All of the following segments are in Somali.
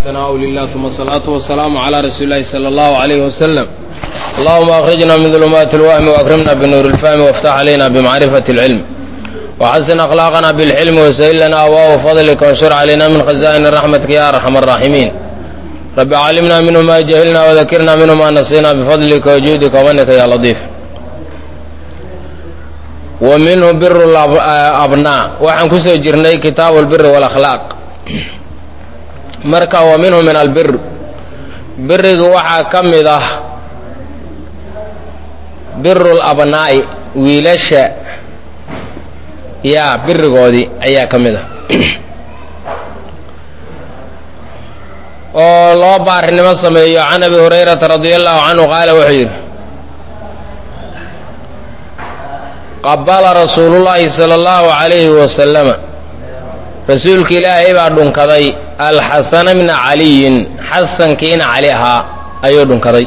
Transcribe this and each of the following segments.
ثناء لله ثم الصلاة والسلام على رسول الله صلى الله عليه وسلم اللهم أخرجنا من ظلمات الوهم وأكرمنا بنور الفهم وافتح علينا بمعرفة العلم وحسن أخلاقنا بالحلم وسهل لنا أبواب فضلك وانشر علينا من خزائن رحمتك يا أرحم الراحمين رب علمنا منه ما جهلنا وذكرنا منه ما نسينا بفضلك وجودك ومنك يا لطيف ومنه بر الأبناء waxaan ku soo jirnay kitaabu albir wاlakhlaaq marka wa minhu min albir biriga waxaa ka mid ah biru labnaa'i wiilasha yaa birigoodii ayaa ka mid ah oo loo baarinimo sameeyo can abi hurayrata radi allahu canhu qaala wuxuu yidhi qabala rasuulullaahi sala allahu calayhi wasalama rasuulka ilaahay baa dhunkaday alxasana bna caliyin xasankiina cali ahaa ayuu dhunkaday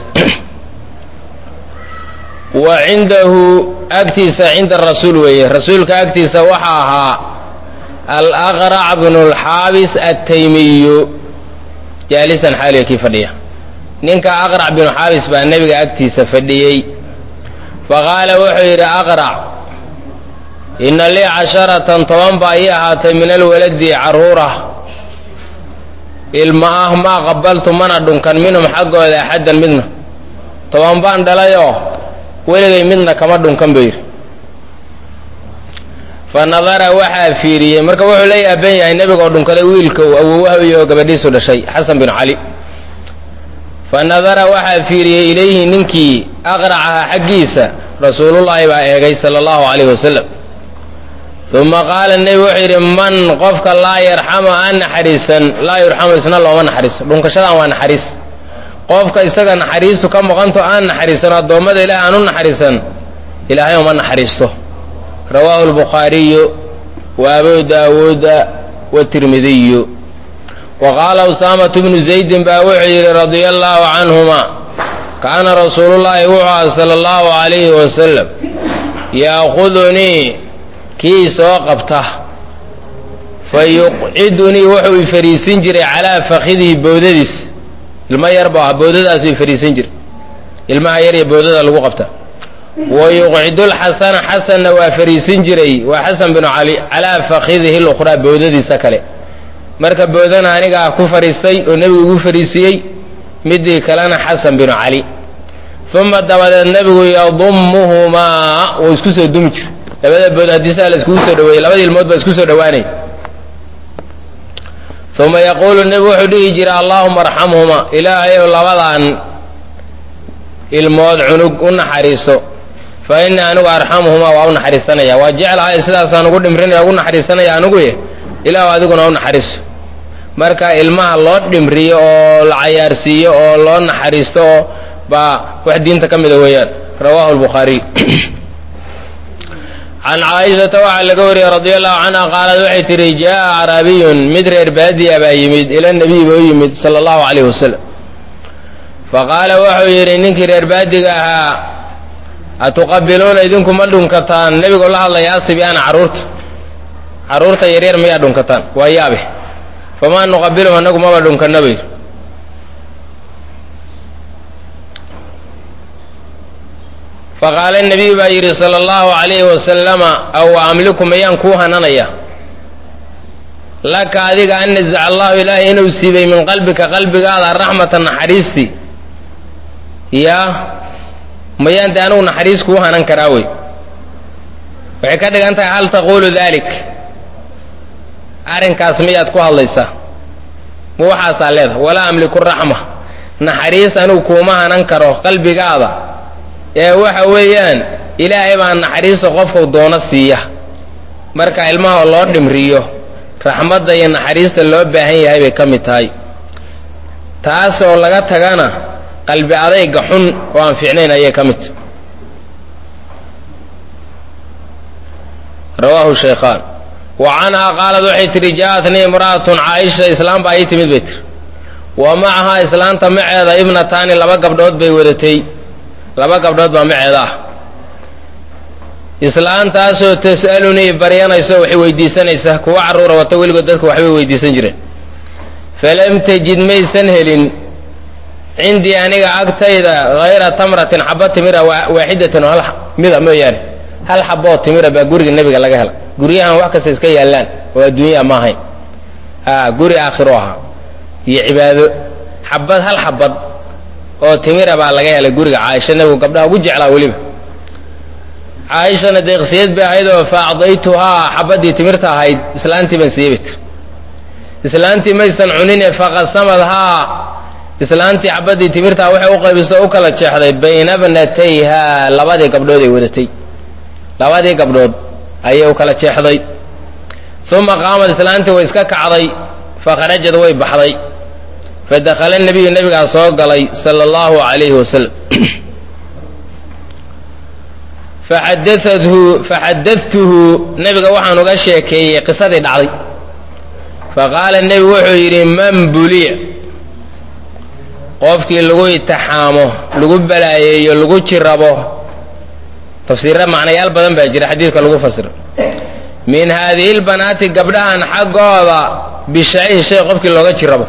wa cindahu agtiisa cinda rasuul weeye rasuulka agtiisa waxaa ahaa alaqrac bnu lxaabis attaymiyu jaalisan xaaliga kii fadhiya ninka aqrac binu xaabis baa nebiga agtiisa fadhiyey faqaala wuxuu yidhi aqrac inna lii casharatan toban baa ii ahaatay min alwaladi carruurah ilma ah maa qabaltu mana dhunkan minhum xaggooda axaddan midna toban baan dhalayoo weligay midna kama dhunkan buu yidhi fa nadara waxaa fiiriyey marka wuxuu la yaaban yahay nebigoo dhunkaday wiilkow awowaha iyo gabadhiisu dhashay xasan binu cali fa nadara waxaa fiiriyey ilayhi ninkii aqracaha xaggiisa rasuulullaahi baa eegay sala allahu calayhi wasalam uma qaala nebi wuxuu yidhi man qofka laa yarxamu aan naxariisan laa yurxamu isna looma naxariiso dhunkashadan waa naxariis qofka isaga naxariistu ka maqanto aan naxariisan addoommada ilaah aan u naxariisan ilaahay uma naxariisto rawaahu lbukhaariyu wa abu daawuuda watirmidiyu wa qaala usaamatu bnu zaydin baa wuxuu yidhi radia allaahu canhuma kaana rasuulullaahi wuxuu aha sala allahu calayhi wasalam yaakudunii kii soo qabta fa yuqcidunii wuxuu i fariisin jiray calaa fakidihi bowdadiis ilmo yar buu ah bowdadaasu i fariisin jiray ilmaha yar iyo bowdada lagu qabta wa yuqcidulxasana xasanna waa fariisin jiray waa xasan binu cali calaa fakidihi lukhraa bowdadiisa kale marka bowdana aniga ah ku fariistay oo nebigu igu fariisiyey midii kalena xasan binu cali uma dabadeed nebigu yadumuhumaa wuu isku soo dumi jira labada bood haddii saa la iskugu soo dhaweeyey labada ilmood baa isku soo dhawaanay uma yaquulu nebigu wuxuu dhihi jira allaahuma arxamhuma ilaahayow labadan ilmood cunug u naxariiso fa innii anigu arxamuhumaa waa u naxariisanaya waa jeclahay sidaasaan ugu dhimrinaya ugu naxariisanaya aniguye ilaah adiguna u naxariiso marka ilmaha loo dhimriyo oo la cayaarsiiyo oo loo naxariisto oo baa wax diinta ka mida weeyaan rawaahu lbukhaariy can caaishata waxaa laga wariyey radi allahu canha qaalad waxay tihi jaa acraabiyun mid reer baadiya baa yimid ila nabiy baa u yimid sala allahu calayh wasalam faqaala wuxuu yidhi ninkii reer baadiga ahaa atuqabiluuna idinku ma dhunkataan nebigoo la hadlaya asibiana carruurta carruurta yaryar miyaa dhunkataan waa yaabe famaa nuqabilum annagu maba dhunkanna bayr faqaala nabiyu baa yidhi sala allahu calayhi wasalama aw amliku mayaan kuu hananaya laka adiga an nazaca allahu ilaahay inuu siibay min qalbika qalbigaada raxmata naxariistii yaa mayaan dee anugu naxariis kuu hanan karaa wey waxay ka dhigan tahay hal taquulu dalik arrinkaas miyaad ku hadlaysaa ma waxaasaa leedahay walaa amliku raxma naxariis anugu kuuma hanan karo qalbigaada ee waxa weeyaan ilaahay baa naxariista qofku doono siiya marka ilmaha loo dhimriyo raxmadda iyo naxariista loo baahan yahay bay ka mid tahay taas oo laga tagana qalbi adayga xun oo aan fiicnayn ayay ka mid tahay rawaahu shaykhaan wa canhaa qaalad waxay tihi ja'atnii imra'atun caaisha islaam baa ii timid bay tiri wa macahaa islaanta maceeda ibnataani laba gabdhood bay wadatay laba gabdhood baa maceeda ah islaantaasoo tas'alunii baryanayso waxay weydiisanaysaa kuwa carruura wata weligood dadka waxbay weydiisan jireen falam tajid maysan helin cindii aniga agtayda hayra tamratin xaba timira waaxidatan oo hal mida mooyaane hal xaboo timira baa guriga nebiga laga hela guryahan wax kasta iska yaallaan oo adduunyaa ma ahayn a guri aakhiro ahaa iyo cibaado xabad hal xabad oo timira baa laga helay guriga caaisha nebigu gabdhaha ugu jeclaa weliba caaishana deeqsiyad bay ahayd oo fa acdaytuhaa xabaddii timirta ahayd islaantii baan siiyey bay tir islaantii maysan cunine faqasamadhaa islaantii xabaddii timirtaa waxay u qaybiso u kala jeexday bayna bnatayha labadii gabdhood ay wadatay labadii gabdhood ayay u kala jeexday uma qaamad islaantii way iska kacday fakharajad way baxday fadakhala nebiyu nebigaa soo galay sala allahu calayhi wasalam faxadaathu faxadadtuhu nebiga waxaan uga sheekeeyey qisadii dhacday faqaala nebigu wuxuu yidhi man buliya qofkii lagu itixaamo lagu balaayeeyo lagu jirabo tafsiirra macnayaal badan baa jira xadiidka lagu fasiro min haadihi lbanaati gabdhahan xaggooda bishayin shay qofkii looga jirabo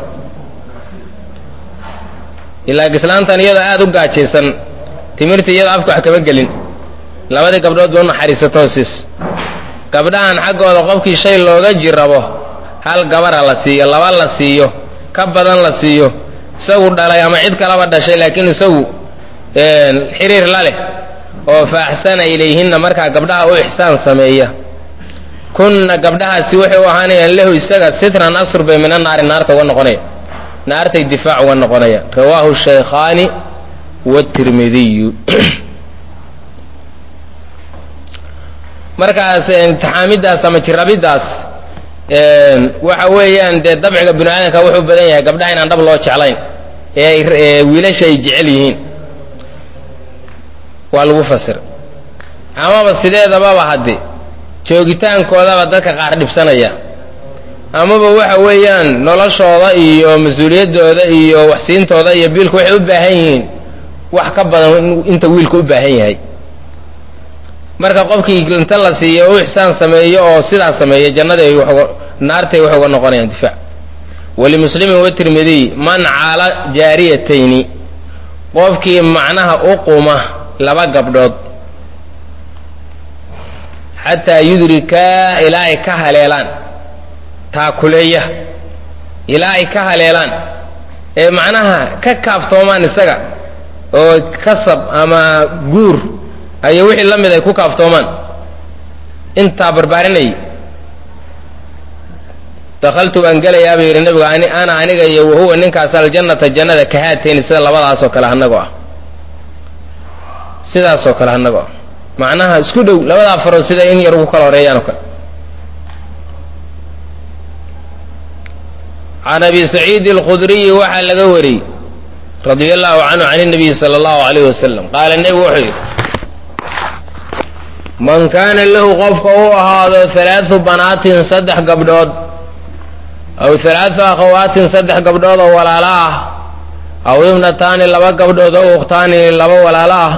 ilaa gislaantan iyadoo aada u gaajaysan timirta iyadoo afka wax kama gelin labadii gabdhood ba u naxariisatoo siis gabdhahan xaggooda qofkii shay looga jirabo hal gabara la siiyo laba la siiyo ka badan la siiyo isagu dhalay ama cid kalaba dhashay laakiin isagu xiriir la leh oo fa axsana ilayhinna markaa gabdhaha u ixsaan sameeya kunna gabdhahaasi waxay u ahaanayaan lahu isaga sitran asur bay mina naari naarta uga noqonaya naartay difaac uga noqonayaan rawaahu shaykhaani watirmidiyu markaas imtixaamidaas ama jirabiddaas waxa weeyaan dee dabciga binu aadamka wuxuu badan yahay gabdhaha inaan dhab loo jeclayn ee wiilasha ay jecel yihiin waa lagu fasir amaba sideedababa hadde joogitaankoodaba dadka qaar dhibsanaya amaba waxa weeyaan noloshooda iyo mas-uuliyaddooda iyo waxsiintooda iyo biilku waxay u baahan yihiin wax ka badan inta wiilku u baahan yahay marka qofkii inta la siiyo u ixsaan sameeyo oo sidaas sameeya jannaday naartay waxay uga noqonayaan difaac walimuslimin watirmidiy man caala jaariyatayni qofkii macnaha u quma laba gabdhood xataa yudrikaa ilaa ay ka haleelaan taakuleeya ilaa ay ka haleelaan ee macnaha ka kaaftoomaan isaga oo kasab ama guur ayo wixii la mid ay ku kaaftoomaan intaa barbaarinayay dakhaltu waan gelayaa buu yidhi nebigu ana aniga iyo wahuwa ninkaas aljannata jannada kahaatayni sida labadaasoo kale hanagoo ah sidaasoo kale hanagoo ah macnaha isku dhow labadaa farood sida in yar ugu kala horeeyaan oo kale can abi saciidi alkhudriyi waxaa laga wariyey radia allahu canhu can اnabiyi sala allahu alayh wasalam qaala nebigu wuxuu yidhi man kaana lahu qofka u ahaado halaadu banaatin saddex gabdhood aw halaadu akhawaatin saddex gabdhood oo walaalo ah aw ibnataani laba gabdhood oo ukhtaani laba walaalo ah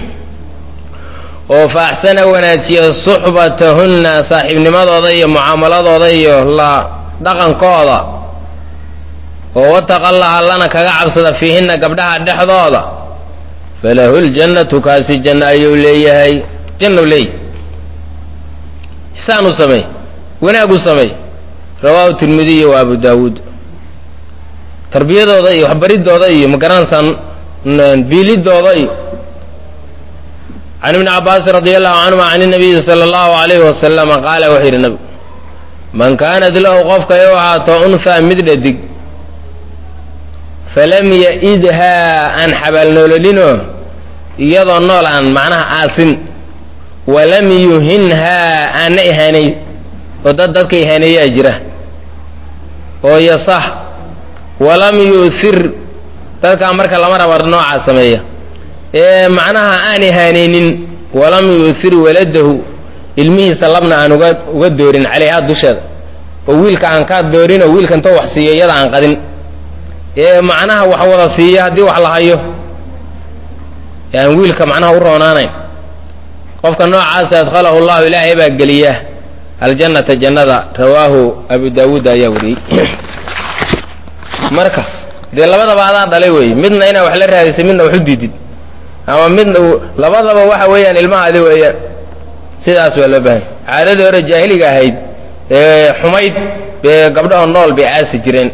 oo fa axsana wanaajiya suxbatahunna saaxiibnimadooda iyo mucaamaladooda iyo la dhaqankooda oo wataqallaha lana kaga cabsada fiihinna gabdhaha dhexdooda falahu ljannatu kaasi janno ayuu leeyahay jannu leeyahy ixsaan u sameey wanaag u sameey rawaahu tirmidiy wa abu daawuud tarbiyadooda iyo waxbaridooda iyo magaranaysaa biilidooda iyo can ibni cabaasin radi allahu canhuma can inabiyi sala allahu alayhi wasalama qaala wuxuu yidhi nabigu man kaanat lahu qofka ay u ahaato unfaa mid dhadig falam ya-idhaa aan xabaalnoololinoo iyadoo nool aan macnaha aasin walam yuhinhaa aanna ihaanay oo dad dadka ihaaneeyaa jira oo yasax walam yu'hir dadkaa marka lama raba noocaa sameeya ee macnaha aan ihaanaynin walam yu'hir waladahu ilmihiisa labna aan uga uga doorin calayhaa dusheeda oo wiilka aan kaa doorin oo wiilka intoo wax siiyo iyada aan qadin ee macnaha wax wada siiya haddii wax la hayo aan wiilka macnaha u roonaanayn qofka noocaasa adkhalahu llahu ilaahay baa geliya aljannata jannada rawaahu abu daawuud ayaa wariyey marka dee labadaba adaa dhalay wey midna inaa wax la raadisay midna wax u diidid ama midna labadaba waxa weeyaan ilmahaadi weeyaan sidaas waa loo baahanya caadadii hore jaahiliga ahayd ee xumayd bee gabdhaho nool bay aasi jireen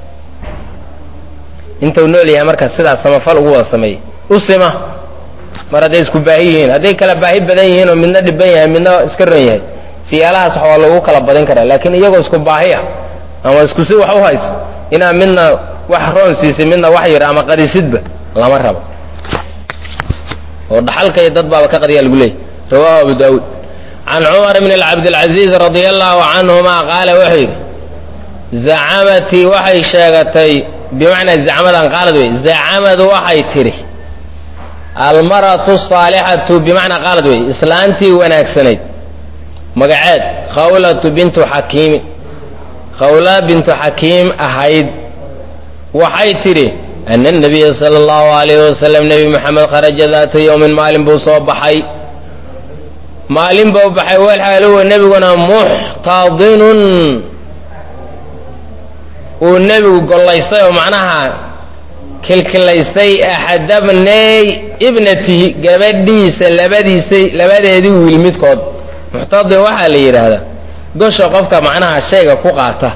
intuu nool yahay marka sidaas samafal ugu wada sameeyey u sima mar hadday isku baahi yihiin hadday kala baahi badan yihiin oo midna dhiban yahay midna iska ron yahay siyaalahaas wax waa lagu kala badin karaa laakiin iyagoo isku baahi ah ama isku si wax u hays inaa midna wax roon siisay midna wax yar ama qadisidba lama rabo oo dhaxalka iyo dad baaba ka qadiyaa lagu leeyay rawahu abu daawuud can cumar bn cabdilcaziiz radia allahu canhuma qaala wuxuu yidhi zacamatii waxay sheegatay bimacnaa zacmadan qaalad wey zacamadu waxay tidhi almaratu saalixatu bimacnaa qaalad wey islaantii wanaagsanayd magaceed khawlatu bintu xakiimi khawla bintu xakiim ahayd waxay tidhi ana nabiya sala allahu alayhi wasalam nebi moxamed kharaja daata yowmin maalin buu soo baxay maalin buu baxay walxaaluwa nebiguna muxtadinun uu nebigu gollaystay oo macnaha kilkilaystay axadabney ibnatihi gabadhiisa labadiisay labadeedii wiil midkood muxtadin waxaa la yidhaahdaa gosha qofka macnaha shayga ku qaata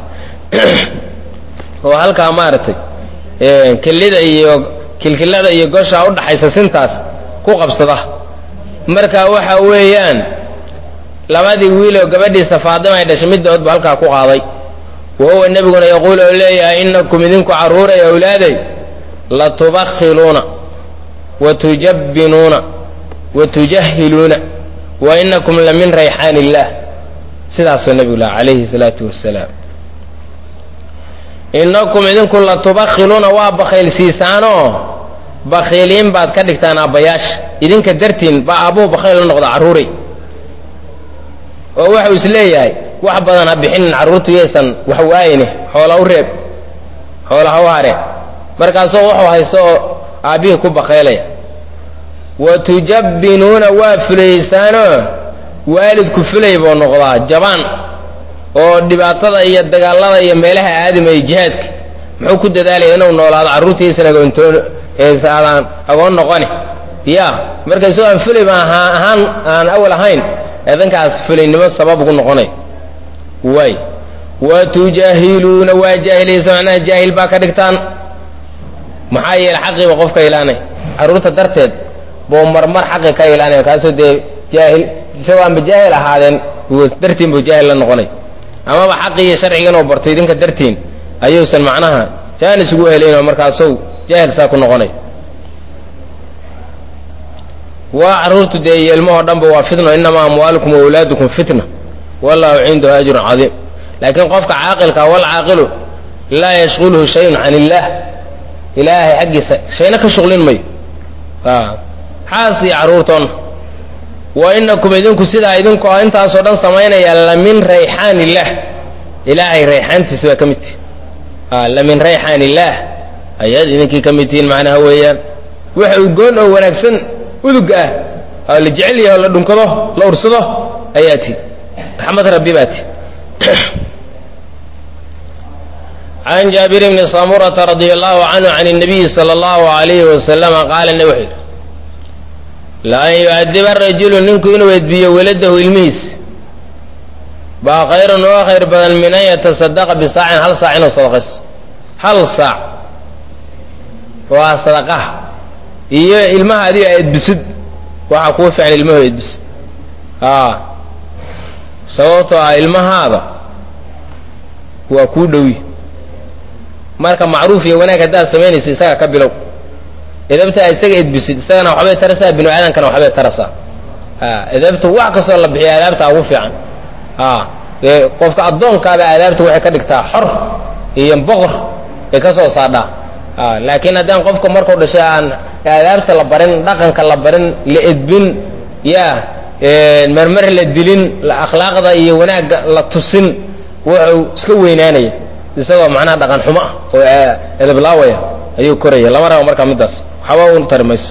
oo halkaa maaragtay kelida iyo kilkilada iyo gosha udhaxaysa sintaas ku qabsada marka waxa weeyaan labadii wiiloo gabadhiisa faadima ay dhashay midoodba halkaa ku qaaday wa huwa nebiguna yaquul oo leeyahay inakum idinku carruuray awlaaday latubakhiluuna wa tujabbinuuna wa tujahiluuna wa inakum la min rayxaan illaah sidaasoo nebigu laha calayhi salaatu wasalaam inakum idinku latubakhiluuna waa bakhaylsiisaanoo bakhiiliin baad ka dhigtaan aabbayaasha idinka dartiin baa aabbuhu bakhayl la noqda carruuray oo waxau is leeyahay wax badan ha bixinin carruurtu yaysan wax waayine xoola u reeb xoola ha u hare markaasoo wuxuu haysto oo aabbihii ku bakhaylaya wa tujabbinuuna waa fulaysaanoo waalidku fulay buu noqdaa jabaan oo dhibaatada iyo dagaalada iyo meelaha aadamaya jihaadka muxuu ku dadaalaya inuu noolaado carruurtiisan agoontoon eesaadaan agoon noqoni ya marka isagoo aan fulay baan ahaan aan awal ahayn eedankaas fulaynimo sabab ugu noqonay waay wa tujaahiluuna waa jaahilaysa macnaha jaahil baa ka dhigtaan maxaa yeele xaqiiba qofka ilaanay carruurta darteed buu marmar xaqi ka ilaanaya kaasoo dee jaahil isagoo aanba jaahil ahaadeen dartiin buu jaahil la noqonay amaba xaqii iyo sharciga inuu barto idinka dartiin ayuusan macnaha jaanis ugu helayn oo markaasou jaahil saa ku noqonay waa carruurtu dee iyo ilmahoo dhanba waa fitno inamaa amwaalukum waawlaadukum fitna wallahu cindahu ajrun cadiim laakiin qofka caaqilka walcaaqilu laa yashqulhu shayun can illaah ilaahay xaggiisa shayna ka shuqlin mayo xaas iyo carruurtoonna wa inakum idinku sidaa idinku intaasoo dhan samaynaya lamin rayxaan illaah ilaahay rayxaantiisa baa ka mid tihi lamin rayxaan illaah ayaad idinkii ka mid tihiin macnaha weeyaan waxa ugoon oo wanaagsan uduga ah oo la jecel yahay oo la dhunkado la ursado ayaa ti raxmad rabbi baa ti can jaabir bni samurata radia allahu canhu can الnabiyi salى اllahu alayhi wasalama qaala ne wuxuu yidhi laan yu'adiba rajulu ninku inuu edbiyo weladahu ilmihiis baa khayrun oo khayr badan min an yatasadaqa bisaacin hal saac inuu sadaqaysto hal saac waa sadaqaha iyo ilmaha adiga edbisid waxaa kuu fiican ilmaho edbisid a sababtoo ah ilmahaada waa kuu dhowi marka macruuf iyo wanaag haddaad samaynaysa isaga ka bilow edabtaa isaga edbisid isagana waxbay tarasaa binu aadankana waxbay tarasaa edabta wax kastoo la bixiya adaabtaa ugu fiican dee qofka addoonkaada aadaabta waxay ka dhigtaa xor iyo boqor bay ka soo saadhaa laakiin haddaan qofka markuu dhashay aan aadaabta la barin dhaqanka la barin la edbin ya marmar la dilin akhlaaqda iyo wanaagga la tusin wuxuu iska weynaanaya isagoo macnaha dhaqan xumo ah oo edablaawaya ayuu koraya lama rabo markaa middaas waxba u tari mayso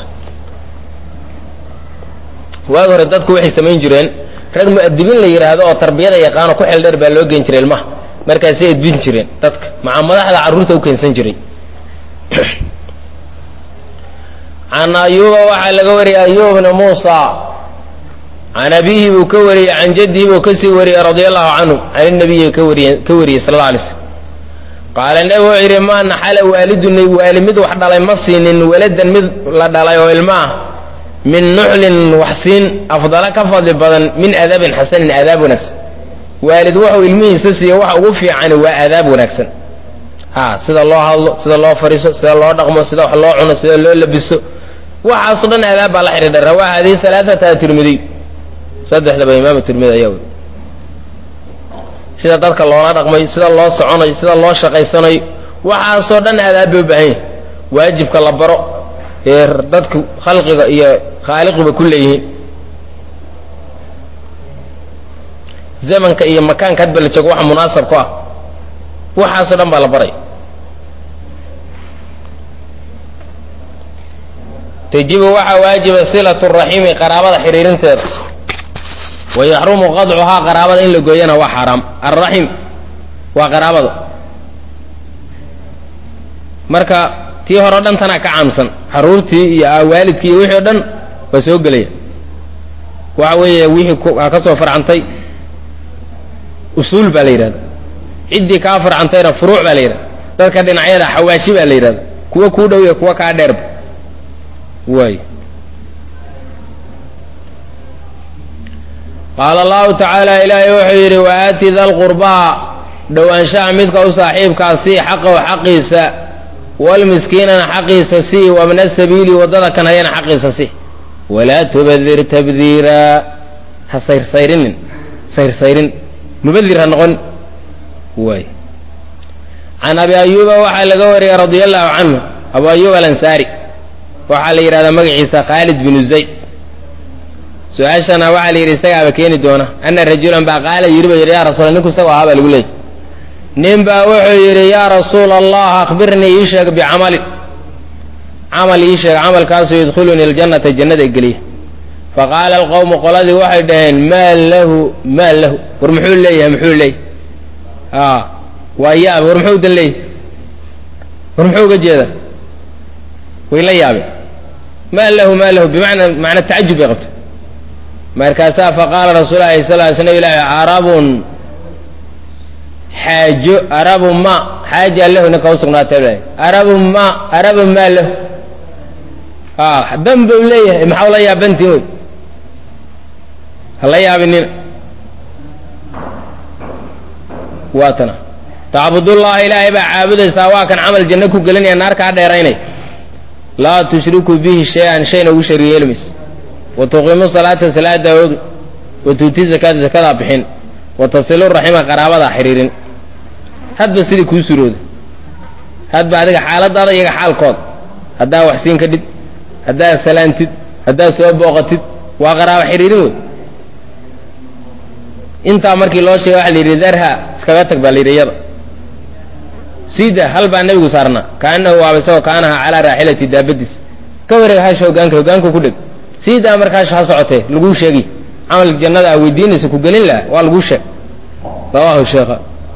waagi hore dadku waxay samayn jireen rag mu'adibiin la yidhaahdo oo tarbiyada yaqaano ku xeldheer baa loo geyn jiray ilmaha markaasay edbin jireen dadka maca madaxda carruurta u keensan jiray can ayuuba waxaa laga wariyay ayuub bna muusa can abihi buu ka wariyey can jaddihi buu kasii wariyey radia allahu canhu can inabiyi ka wariye ka wariyey sal alla alay slm qaala nebigu wuxuu yidhi maa naxala waalidun waali mid wax dhalay ma siinin waladan mid la dhalay oo ilmo ah min nuxlin wax siin afdala ka fadli badan min adaabin xasanin aadaab wanaagsan waalid wuxuu ilmihiisa siiyo waxa ugu fiicani waa aadaab wanaagsan ha sida loo hadlo sida loo fariiso sida loo dhaqmo sida wax loo cuno sida loo labiso waxaasoo dhan aadaab baa la xidhiidha rawaa hadii alaaata tirmidiy saddexdaba imaam tirmidi ayaa weri sida dadka loola dhaqmay sida loo soconayo sida loo shaqaysanayo waxaasoo dhan aadaab bay u baahan yahay waajibka la baro ee dadku khalqiga iyo khaaliqiba ku leeyihiin zamanka iyo makaanka hadba la joogo waxa munaasab ku ah waxaasoo dhan baa la baray tajibu waxaa waajiba silatu raximi qaraabada xidhiirinteeda wa yaxrumu qadcuhaa qaraabada in la gooyana waa xaaraam alraxim waa qaraabada marka tii hore o dhan tanaa ka caamsan xaruurtii iyo waalidkii iyo wixii o dhan waa soo gelaya waxa weeye wixii aa ka soo farcantay usuul baa la yidhahda ciddii kaa farcantayna furuuc baa la yidhahda dadka dhinacyada xawaashi baa la yidhahda kuwa kuu dhow iyo kuwa kaa dheerba waay qaala allahu tacaala ilaahay wuxuu yidhi wa aati da lqurbaa dhowaanshaha midka u saaxiibkaa sii xaqahu xaqiisa walmiskiinana xaqiisa sii wabna sabiili waddada kan hayana xaqiisa sii walaa tubadir tabdiiraa ha sayrsayrinin sayrsayrin mubadir ha noqon waay can abi ayuuba waxaa laga wariyey radia allahu canhu abu ayuub alansaari waxaa la yidhahdaa magaciisa khaalid binu zayd su-aashana waxaa la yidhi isagaaba keeni doona ana rajulan baa qaala yidhi ba yidhi ya rasuula ninku isagoo ahaa baa lagu leeyay nin baa wuxuu yidhi yaa rasuula allah akhbirnii ii sheeg bicamalin camal ii sheeg camalkaasoo yadkhulunii aljannata jannada geliya faqaala alqowmu qoladii waxay dhaheen maa lahu maa lahu war muxuu leeyahay muxuu leeyahy a waa yaab war muxuu dan leeyahy war muxuu uga jeeda way la yaabeen maa lahu maa lahu bimacnaa macna tacajub bay qabtay markaasaa faqaala rasuul lahi sal ly slam ilahi arabun xaajo arabu ma xaaja lahu ninka usugnaatay arabu ma arabu maa lahu a dan bau leeyahay maxaa la yaabantiin wey hala yaabinina waa tana tacbudullaha ilaahay baa caabudaysaa waa kan camal janno ku gelinaya naar kaa dheeraynay laa tushriku bihi shay-an shayna ugu shariig yeelmaysa wa tuqiimu salaata salaada ogi wa tuuti zakaata zakadaa bixin wa tasilu raxima qaraabadaa xiriirin hadba sidii kuu surooda hadba adiga xaaladaada iyaga xaalkood haddaa wax siin ka dhid haddaad salaantid haddaad soo booqatid waa qaraabo xiriirin wey intaa markii loo sheegay waxa la yidhi darha iskaga tag baa la yidhi iyada siida hal baa nebigu saarnaa kaanahu waaba isagoo kaanaha calaa raaxilati daabadiis ka wareega hasha hogaanka hogaanka ku dheg siidaa marka hasha ha socotee laguu sheegi camal jannada aa weydiinaysa ku gelin laha waa laguu sheeg rawahu sheekha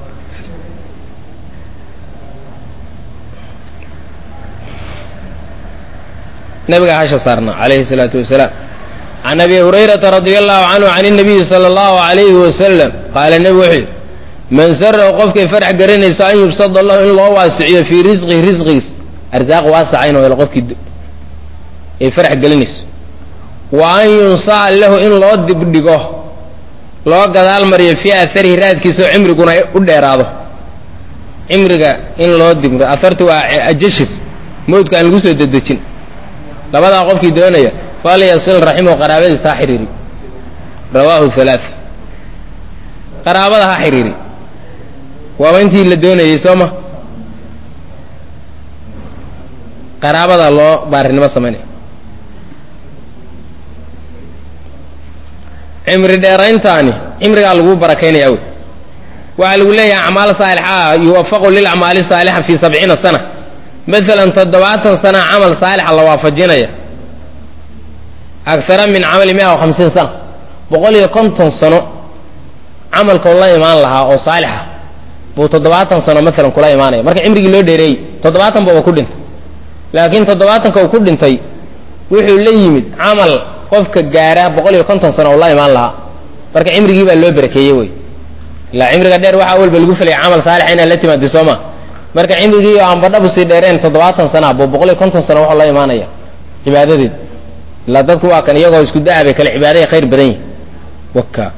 nabigaa hasha saarnaa calayhi salaatu wasalaam can abi hurayrata radia allahu canhu can inabiyi sala allahu alayhi wasalam qaala nebigu wuxuu yidhi man sarahu qofkay farax garanayso an yubsada lahu in loo waasiciyo fii risqihi risqigiis arsaaq waasaca inuu helo qofkii ay farax gelinayso wa an yunsa'a lahu in loo dibdhigo loo gadaal mariyo fii aarihi raadkiisaoo cimriguna u dheeraado cimriga in loo dibdhigo aartu waa ajashis mawdka aan lagu soo dedejin labadaa qofkii doonaya falyasil raximahu qaraabadiisa ha xiriiri rawaahu halaa qaraabada ha xiriiri waaba intii la doonayey soo ma qaraabada loo baarinimo samaynaya cimri dheerayntaani cimrigaa lagu barakaynaya wey waxaa lagu leeyahay acmaal saalixaa yuwafaqu lilacmaali saalixa fii sabciina sana maalan toddobaatan sana camal saalixa la waafajinaya agara min camali mia wa hamsiin sana boqol iyo konton sano camalkoo la imaan lahaa oo saalixa buu toddobaatan sano maalan kula imaanaya marka cimrigii loo dheereeyey toddobaatan baba ku dhintay laakiin toddobaatanka uu ku dhintay wuxuu la yimid camal qofka gaara boqol iyo konton sano uu la imaan lahaa marka cimrigii baa loo barakeeyey wey ilaa cimriga dheer waxaa walba lagu filaya camal saalixa inaad la timaadi sooma marka cimrigii aan badhabu sii dheereen toddobaatan sana buu boqol iyo konton sano waxuu la imaanaya cibaadadeed ilaa dadku waa kan iyagoo isku da-a bay kale cibaadaya khayr badan yihin waka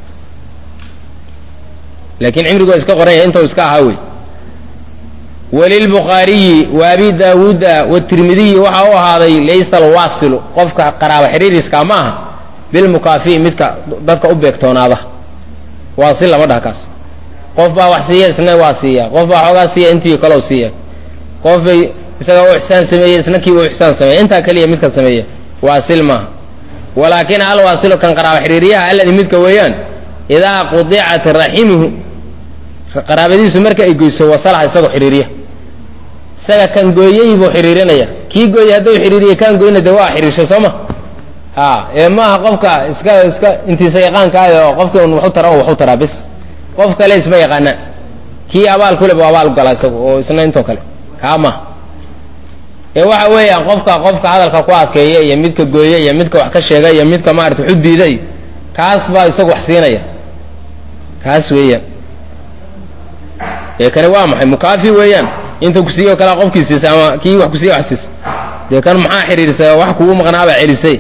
laakiin cimrigoo iska qoranya intuu iska ahaa wey walilbukhaariyi wa abi daawuuda watirmidiyi waxa u ahaaday laysa alwaasilu qofka qaraaba xiriiriska ma aha bilmukaafi'i midka dadka u beegtoonaada waasil lama dhaha kaas qof baa wax siiya isna waa siiya qof baa xoogaa siiya intii kalow siiya qof bay isaga u ixsaan sameeyey isna kii u ixsaan sameeya intaa keliya midka sameeya waasil maaha walaakin alwaasilu kan qaraaba xiriiriyaha alladii midka weeyaan idaa qudicat raximuhu qaraabadiisu marka ay goyso wasalaha isagoo xiriiriya isaga kan gooyey buu xiriirinaya kii gooyey hadduu xiriiriya kaan goyna de waa xiriirshay soo ma ha ee maaha qofka iska iska intiisa yaqaankaay oo qofkii un waxu tara waxu taraa bis qof kale isma yaqaanaan kii abaal kule bu abaal gala isagu oo isna intoo kale kaa maha ee waxa weeyaan qofka qofka hadalka ku adkeeya iyo midka gooye iyo midka wax ka sheega iyo midka maarata waxu diida iyo kaas baa isagu wax siinaya kaas weeyaan ee kani waa maxay mukaafi weeyaan inta kusiiyo kalea qofkii siisa ama kii wax kusiiya wax siisa dee kan maxaa xiriirisa wax kugu maqnaabaa celisay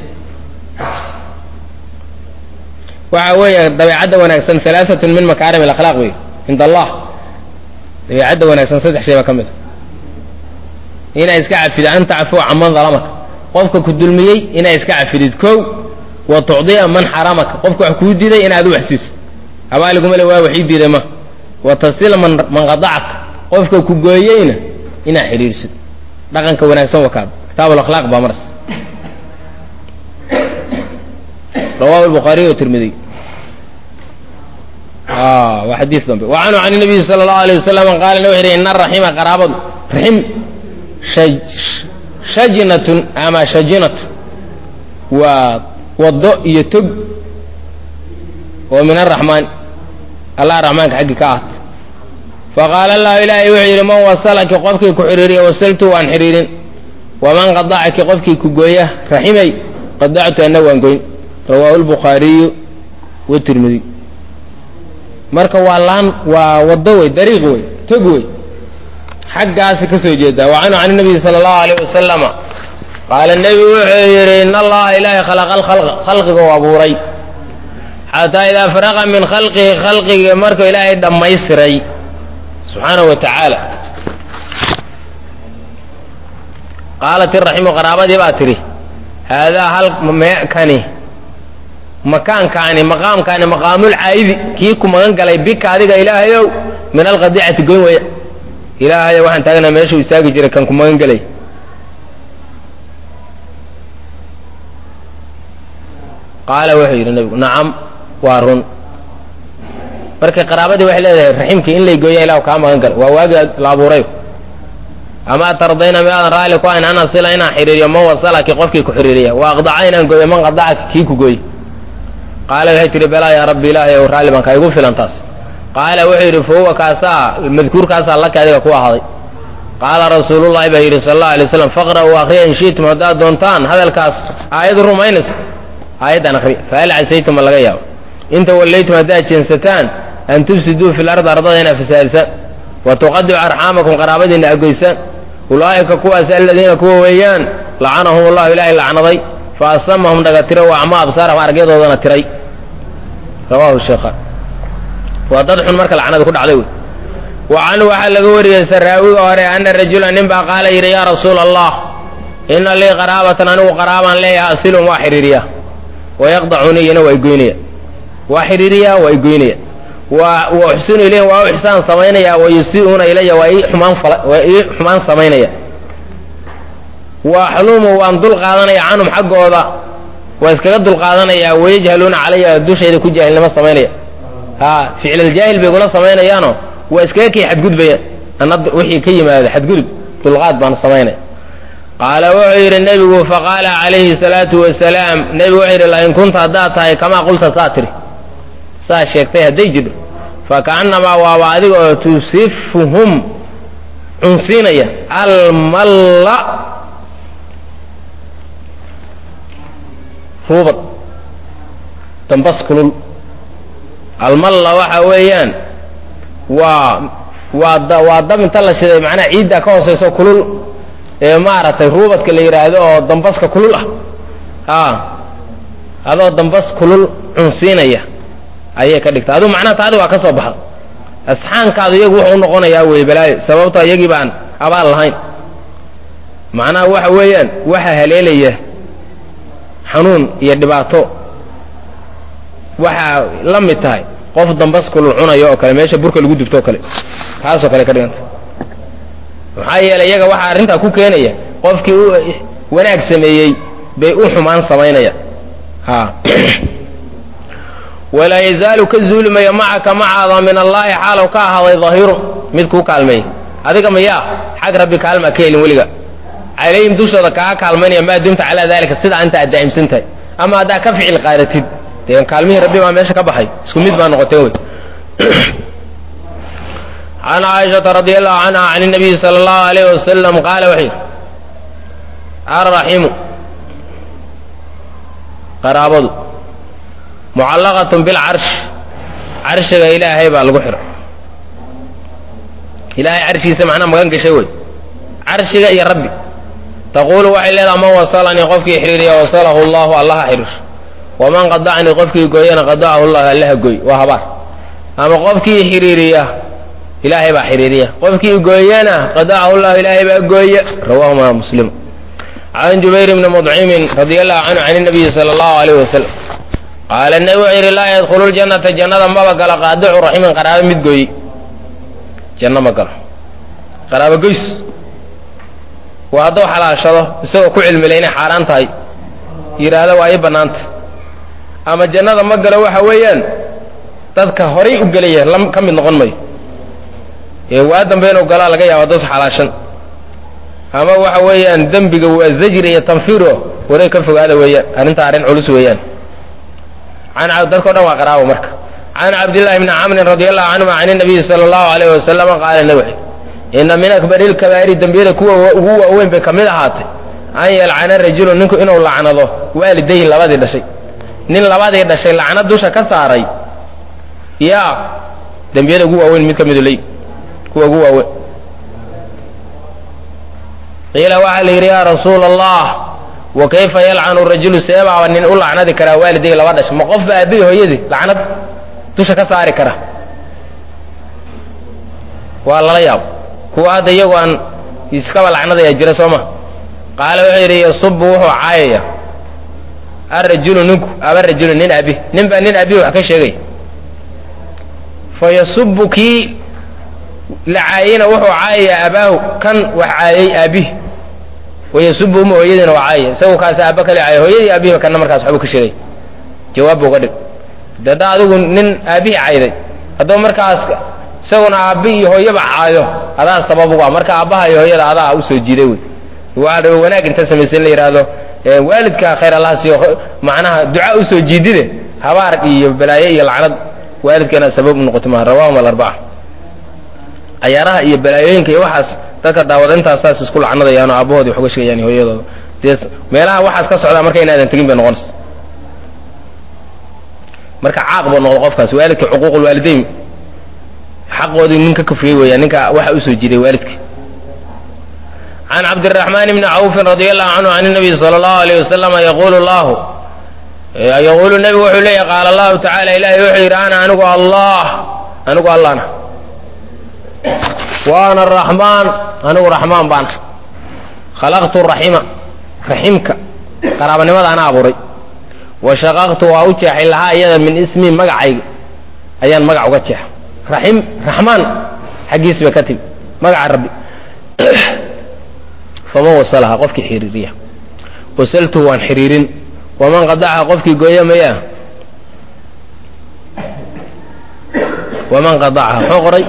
waxa weeye dabeecadda wanaagsan alaaatun min makaarim alakhlaaq wey cind allah dabeecadda wanaagsan saddex shay baa ka mid a inaa iska cafidid an tacfuwa canman dalamaka qofka ku dulmiyey inaa iska cafidid kow wa tucdiya man xaramaka qofka wax kuu diiday inaad u waxsiisid abaaliguma le waa waxii diiday ma wa tasila man man qadacaka qofka ku gooyeyna inaa xidhiirsid dhaqanka wanaagsan wakaad kitaab alakhlaaq baa maras rawahu الbukhaariy وtirmidiy waa xadiis dambe wa canhu can الnabiyi salى الlahu alيه wasalam qaala wuxu yidhi ina raxima qaraabadu raxim shajinatun ama shajinatu waa wado iyo tog oo min araxmaan allah raxmaanka xaggi ka ahta faqaala allahu ilaahay wuxuu yidhi man wasalaki qofkii ku xiriiriya wasaltu waan xiriirin waman qadacaki qofkii ku gooya raximay qadactu ana waan goyn rawaahu lbukhaariyu watirmidiy marka waa laan waa wado wey dariiq wey tog wey xaggaasi ka soo jeedaa wa canhu can nabiyi sala allahu alayh wasalama qaala nebigu wuxuu yidhi in allaha ilaahay khalaqa alkhalqa khalqiga u abuuray xataa idaa faraqa min khalqihi khalqigii markuu ilaahay dhammaystiray subxaanahu wa tacaala qaalat iraximu qaraabadii baa tidhi haadaa hal kani makaankaani maqaamkaani maqaamulcaayidi kii ku magan galay bika adiga ilaahayow min alqadicati goyn weya ilaahayo waxaan taagnaa meeshuu istaagi jiray kan ku magan gelay qaala wuxuu yidhi nabigu nacam waa run marka qaraabadii waxay leedahay raximkii in lay gooya ilah kaa magan gala waa waagii la abuuray amaa tardayna miaadan raalli ku ayn an asila inaan xidhiiriyo man wasalaki qofkii ku xidhiiriya wa aqdaca inaan gooyo man qadacaka kii ku gooy qaala waxay tihi balaa yaa rabbi ilaahay ow raalli baan kaa igu filan taas qaala wuxuu yidhi fa huwa kaasaa madkuurkaasaa laka adiga ku ahaaday qaala rasuulullahi baa yidhi sala allahu alay waslam faqra'uu akhriya in shi'tum haddaad doontaan hadalkaas aayad rumaynaysa aayaddan akhriya fahal casaytum ma laga yaabo inta wallaytum haddaad jeensataan an tufsiduu fi lardi ardada inaad fasaadisaan wa tuqadicu arxaamakum qaraabadiina agoysaan ulaa'ika kuwaas aladiina kuwa weeyaan lacanahum allahu ilaahay lacnaday fa asamahum dhaga tira wa acmaa absaarahum aragyadoodana tiray rawahu sheekhaan waa dad xun marka lacnada ku dhacday wey wa canhu waxaa laga wariyey saraawiga hore ana rajula nin baa qaala yidhi yaa rasuula allah ina lii qaraabatan anigu qaraabaan leeyaha asilum waa xidhiiriya wayaqdacuni iyana waa igoynaya waa xidhiiriya waa igoynaya wa wa uxsinu ilayhim waa u ixsaan samaynaya wa yusii'uuna ilaya waa ii xumaan fala waa ii xumaan samaynaya wa axlumu waan dul qaadanaya canhum xaggooda waa iskaga dul qaadanaya wayajhaluuna calaya dushayda ku jaahilnimo samaynaya ha ficlaljaahil bay kula samaynayaanoo waa iskaga kii xadgudbaya ana wixii ka yimaada xadgudub dulqaad baan samaynaya qaala wuxuu yidhi nebigu faqaala calayhi salaatu wasalaam nebigu wuxuu yidhi lain kunta haddaad tahay kamaa qulta saa tiri saa sheegtay hadday jidho fakaannamaa waaba adiga oo tusifuhum cunsiinaya almalla ruubad dambas kulul almalla waxa weeyaan waa waa waa dab inta la shiday macnaha ciidda ka hooseyso kulul ee maaragtay ruubadka la yidhaahdo oo dambaska kulul ah a adoo dambas kulul cunsiinaya ayay ka dhigta aduu macnaha taadi waa ka soo baxa asxaankaadu iyagu wuxuu u noqonayaa wey balaayo sababto iyagii baan abaal lahayn macnaha waxa weeyaan waxa haleelaya xanuun iyo dhibaato waxaa la mid tahay qof dambas kulul cunayo oo kale meesha burka lagu dubto oo kale taasoo kale ka dhiganta maxaa yeelay iyaga waxaa arrintaa ku keenaya qofkii u wanaag sameeyey bay u xumaan samaynaya ha walaa yazaalu ka zuulimaya macaka macaada min allaahi xaalow ka ahaaday dahiru mid kuu kaalmeeya adiga mayaa xag rabbi kaalmaa ka helin weliga calayhim dushooda kaa kaalmaynaya maa dumta calaa dalika sidaa inta aad daa'imsan tahay ama haddaa ka ficil qaadatid dee kaalmihii rabbi baa meesha ka baxay isku mid baa noqoteen wey can caaishata radi allahu canha can nabiyi sala allahu alayh wasalam qaala wuxuu yidhi alraximu qaraabadu mucallaqatun bilcarsh carshiga ilaahay baa lagu xidha ilaahay carshigiisa macnaa magan gashay wey carshiga iyo rabbi taquulu waxay leedaha man wasalanii qofkii xiriiriya wasalahu allahu allaha xiriir waman qadacanii qofkii gooyana qadacahu llahu allaha gooy waa habaar ama qofkii xiriiriya ilaahay baa xiriiriya qofkii gooyana qadacahu llahu ilaahay baa gooya rawahuma muslim can jubayr bni mudcimin radi allahu canhu can nabiyi sala allahu alayh wasalam qaala nebi wuxuu yidhi laa yadkhulu ljannata jannada maba galo qaadicu raximin qaraabo mid gooyey janno ma galo qaraabo goys waa hadduu xalaashado isagoo ku cilmila inay xaaraan tahay yidhaahda waa ii bannaanta ama jannada ma galo waxa weeyaan dadka horay u gelaya ka mid noqon mayo ee waa dambe inuu galaa laga yaaba dos xalaashan ama waxa weeyaan dembiga waa zajri iyo tanfiiro waray ka fogaada weeyaan arrinta arrin culus weeyaan an dadkao dhan waa qaraabo marka can cabdillahi bni camrin radi allahu canhuma can nabiyi sala allahu alayh wasalama qaala nabi ina min akbari lkabaa'iri dembiyada kuwa ugu waaweyn bay ka mid ahaatay an yalcana rajulu ninku inuu lacnado waalidayhi labadii dhashay nin labadii dhashay lacnad dusha ka saaray yaa dembiyada ugu waaweyn mid ka midu ley kuwa ugu waaweyn qiila waxaa la yidhi yaa rasuula allah wa kayfa yalcanu rajulu seebaaba nin u lacnadi karaa waaliday laba dhash ma qofba aabbihi hooyadii lacnad dusha ka saari kara waa lala yaabo kuwa hadda iyagu aan iskaba lacnadaya jira soo ma qaala wuxuu yidhi yasubu wuxuu caayaya arajulu ninku aba rajulu nin abi nin baa nin abihi wax ka sheegaya fa yasubu kii la caayeyna wuxuu caayayaa abaahu kan wax caayey aabihi wayasubu uma hooyadiina waa caayaya isagu kaasi aaba kale caaya hooyadii aabihiba kana markaas waxbuu ka sheegay jawaab buu ga dhig de haddaa adigu nin aabihii cayday hadduu markaas isaguna aabbi iyo hooyaba caayo adaa sabab uga marka aabbaha iyo hooyada adaa usoo jiiday wey waa dhaba wanaag inta samaysan la yidhaahdo waalidka khayr allaha siiyo macnaha duca usoo jiidide habaar iyo balaaye iyo lacnad waalidkeena sabab u noqoto maha rawahum alarbaca cayaaraha iyo balaayooyinka iyo waxaas dadka daawada intaas saas isku lacnadayaan oo aabbahoodii wax uga sheegayaan iyo hooyadooda dee meelaha waxaas ka socdaa marka inaadan tegin bay noqonaysa marka caaq buu noqdo qofkaas waalidka cuquuqulwaalidayn xaqoodii nin ka kufriyey weeyaan ninka waxa usoo jiiday waalidka can cabdiraxmaan bni cawfin radia allahu canhu can nabiy sala allahu alayh wasalam yaqulu llahu yaquulu nebigu wuxuu leeyahy qaala allahu tacala ilahay wuxuu yidhi ana anigu allah anigu allahna waana araxmaan anigu raxmaan baana khalaqtu raxima raximka qaraabanimada ana abuuray wa shaqaqtu waa u jeexay lahaa iyada min ismii magacayga ayaan magac uga jeexa raxim raxmaan xaggiis bay ka timi magaca rabbi faman wasalaha qofkii xiriiriya wasaltuhu waan xiriirin waman qadacaha qofkii gooya mayaa waman qadacaha muxuu qoray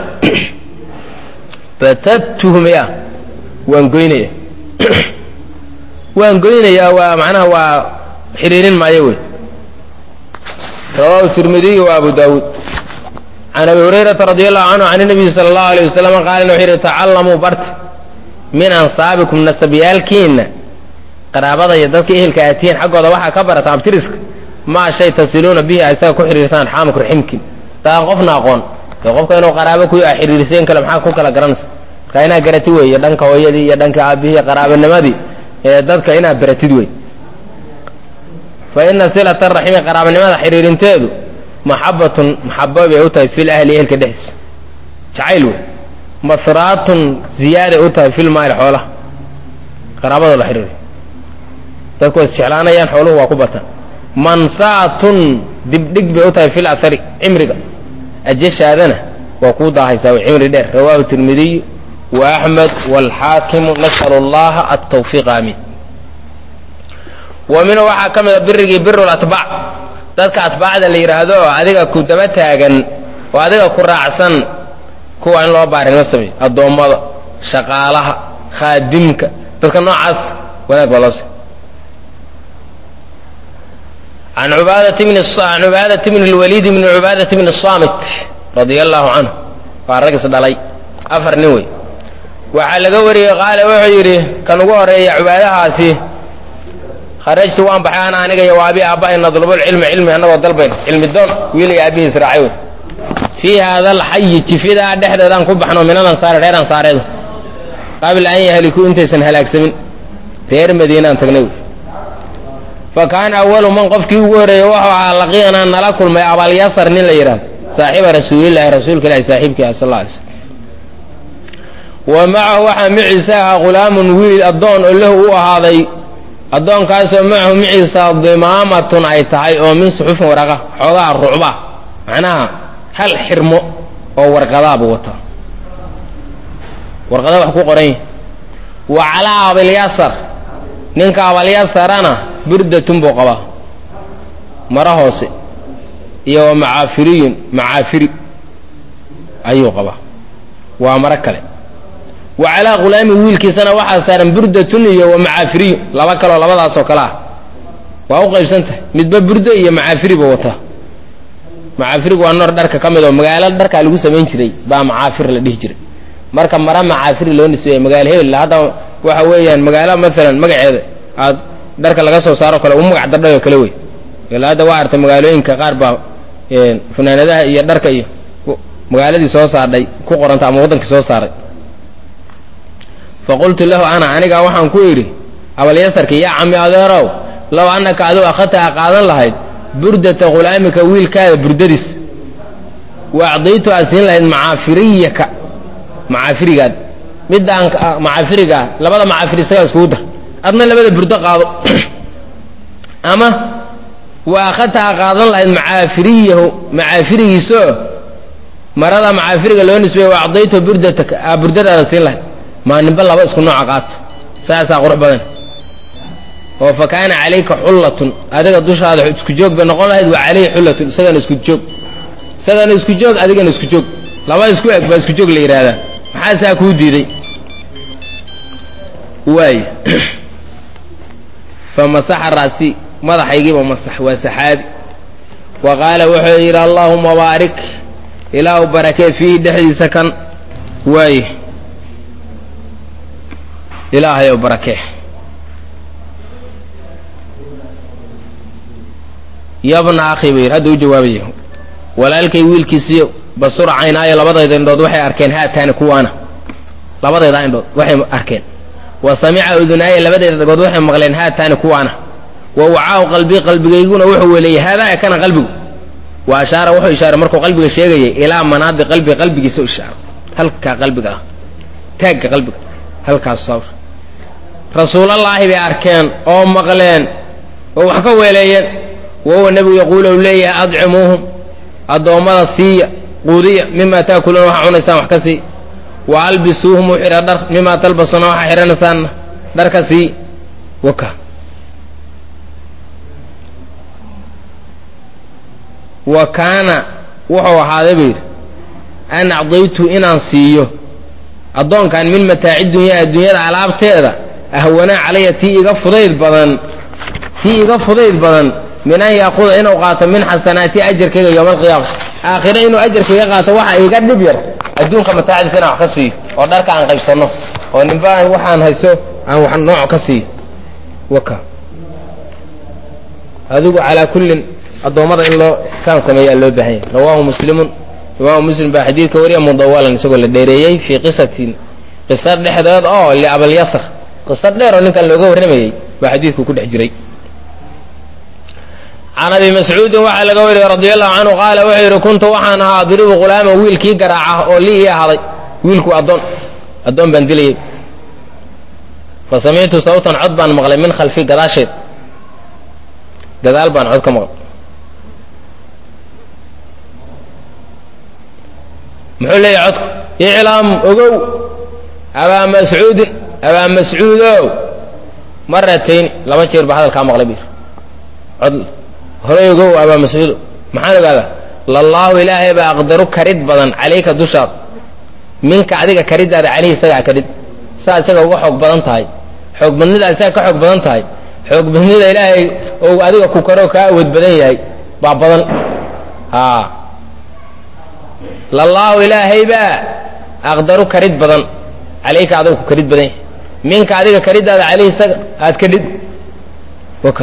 batattuhu mayaa waan goynaya waan goynayaa waa macnaha waa xiriirin maayo wey rawahu tirmidiy wa abu daawuud can abi hurayrata radi allahu canhu can nabiyi sala allahu alay wasalam qaala wuxuu yidhi tacallamuu barta min ansaabikum nasabyaalkiinna qaraabada iyo dadka ehelka aatihiin xaggooda waxaa ka barata abtiriska maa shay tasiluuna bihi a isaga ku xidhiirsaan xaamku raximkin daan qofna aqoon dee qofka inuu qaraabo ku a xidhiirseen kale maxaa ku kala garanaysa marka inaad garatid weeye dhanka hooyadii iyo dhanka aabihii qaraabanimadii ee dadka inaad baratid wey fa ina silata raximi qaraabanimada xidhiirinteedu maxabatun maxabo bay u tahay fil ahli ehelka dhexdiisa jacayl wey masraatun ziyaaday u tahay fil maali xoolaha qaraabada la xidhiiriyo dadku way isjeclaanayaan xooluhu waa ku batan mansaatun dibdhig bay u tahay fil athari cimriga ajashaadana waa kuu daahaysaa way cimri dheer rawaahu tirmidiy wa axmed waalxaakimu nas'alu allaha altawfiiq aamiin wa minhu waxaa ka mida birigii biru latbaac dadka atbaacda la yidhaahdo oo adiga ku daba taagan oo adiga ku raacsan kuwa in loo baarinimo sameeyo addoommada shaqaalaha khaadimka dadka noocaas wanaag baa loo se an ubaadati an cubaadati bni lwaliid bni cubaadati bni saamit radia allahu canhu waa ragis dhalay afar nin wey waxaa laga wariyey qaala wuxuu yidhi kan ugu horeeya cubaadahaasi kharajtu waan baxay ana aniga iyo waabi aabbahay nadlubulcilmi cilmi annagoo dalbayn cilmi doon wiiliga aabbihiis raacay wey fii haada alxayi jifidaa dhexdeedaan ku baxno min alansaari reer ansaareedu qabla an yahlikuu intaysan halaagsamin reer madiinaan tagnay wey fa kaana awalu man qofkii ugu horreeyey wuxuu ahaa laqiyanaa nala kulmay abalyasar nin la yidhahdo saaxiiba rasuulillahi rasuulka ilahi saaxiibkii ah sal alla alay slm wa macahu waxaa miciisa ahaa ghulaamun wiil addoon oo lahu u ahaaday addoonkaasoo macahu miciisa dimaamatun ay tahay oo min suxufin waraqa xoogaha rucba macnaha hal xirmo oo warqadaaba wata warqada wax ku qoran yihi wa calaa abalyasar ninka abalyasarana burdatun buu qabaa maro hoose iyo wa macaafiriyun macaafiri ayuu qabaa waa maro kale wa calaa khulaami wiilkiisana waxaa saaran burdatun iyo wa macaafiriyun laba kaloo labadaasoo kale ah waa u qaybsan tahay midba burdo iyo macaafiri buu wataa macaafirigu waa noor dharka ka mid oo magaalo dharkaa lagu samayn jiray baa macaafir la dhihi jiray marka mara macaafiri loo nisbeeya magaalo hebel hadda waxa weeyaan magaalo maalan magaceeda aad dharka laga soo saaro kale u magac dardhayo kale wey ila hadda waa artay magaalooyinka qaar baa funaanadaha iyo dharka iyo magaaladii soo saardhay ku qoranta ama waddankii soo saaray fa qultu lahu ana aniga waxaan ku idhi abalyasarkii yaa cami adeerow low annaka aduu akhadta a qaadan lahayd burdata khulaamika wiilkaada burdadiis wa acdaytu aad siin lahayd macaafiriyaka macaafirigaad midaan macaafirigaa labada macaafir isagaa iskugu dar adna labada burdo qaado ama wa akhadta a qaadan lahayd macaafiriyahu macaafirigiisoo marada macaafiriga loo nisbeeye wa acdaytu burdataka aa burdadaada siin lahayd maa ninba laba isku nooca qaato saasaa qurux badan oo fa kaana calayka xullatun adiga dushaada isku joog bay noqon lahayd wa calayhi xullatun isagana isku joog isagana isku joog adigana isku joog laba isku eg baa isku joog la yidhaahdaa maxaa saa kuu diiday waay fa masaxa raasi madaxaygiiba masax waa saxaabi wa qaala wuxuu yidhi allaahuma baarik ilaahu barakee fiihi dhexdiisa kan waaye ilaahayow barakee yabna akhi ba yidhi hadda u jawaabaya walaalkay wiilkiisiyo basura caynaayo labadayda indhood waxay arkeen haataani kuwaana labadayda indhood waxay arkeen wa samica udunaaya labadayda dhagood waxay maqleen haataani kuwaana wa wacaahu qalbii qalbigayguna wuxuu weleeyey haadaa kana qalbigu wa ashaara wuxuu ishaaray markuu qalbiga sheegayay ilaa manaadi qalbi qalbigiisa u ishaaray halkaa qalbiga ah taagga qalbiga halkaas sabr rasuulallaahi bay arkeen oo maqleen oo wax ka weeleeyeen wahuwa nebigu yaquulu u leeyahay adcimuuhum addoommada siiya quudiya mima taakuluuna waxaa cunaysaan wax ka sii wa albisuuhum u xidha dhar mima talbasuuna waxaa xidhanaysaanna dhar ka sii waka wa kaana wuxuu ahaaday buu yidhi an acdaytu inaan siiyo addoonkan min mataaci dunyaa adduunyada alaabteeda ahwanaa calaya tii iga fudayd badan tii iga fudayd badan min an yaakuda inuu qaato min xasanaati ajarkayga yowma alqiyaama aakhire inuu ajarka iga qaato waxa iga dhib yar adduunka mataacdiisa inaan wax ka siiyo oo dharka aan qaybsanno oo ninba waxaan hayso aan wax nooc ka siiyo waka adigu calaa kullin addoommada in loo saan sameeyaa loo baahan yahy rawaahu muslimun imaamu muslim baa xadiidka wariya mudawalan isagoo la dheereeyey fii qisatin qisa dhexdeed oo liabalyasr qisa dheer oo ninkan looga warramayey baa xadiidku ku dhex jiray can abi mascuudin waxaa laga wariyey radi allahu canhu qaala wuxuu yidhi kuntu waxaan ahaa adribu ghulaama wiilkii garaaca oo lii ii ahaaday wiilku addoon addoon baan dilayey fa samictu sawtan cod baan maqlay min khalfi gadaasheed gadaal baan cod ka maqlay muxuu leeyahy codku iclaam ogow abaa mascuudin abaa mascuudow maratayn laba jeer baa hadalkaa maqlay bir cod horay ogow abaa mascuudo maxaan ogaadaa lallaahu ilaahay baa aqdaru karid badan calayka dushaada minka adiga kariddaada caleyhi isagaa kadhid saa isaga uga xoog badan tahay xoog badnidaa isaga ka xoog badan tahay xoog badnida ilaahay ou adiga ku karo kaa awood badan yahay baa badan a lallaahu ilaahay baa aqdaru karid badan calayka adiga ku karid badan yahay minka adiga kariddaada caleyhi isaga aad kadhid waka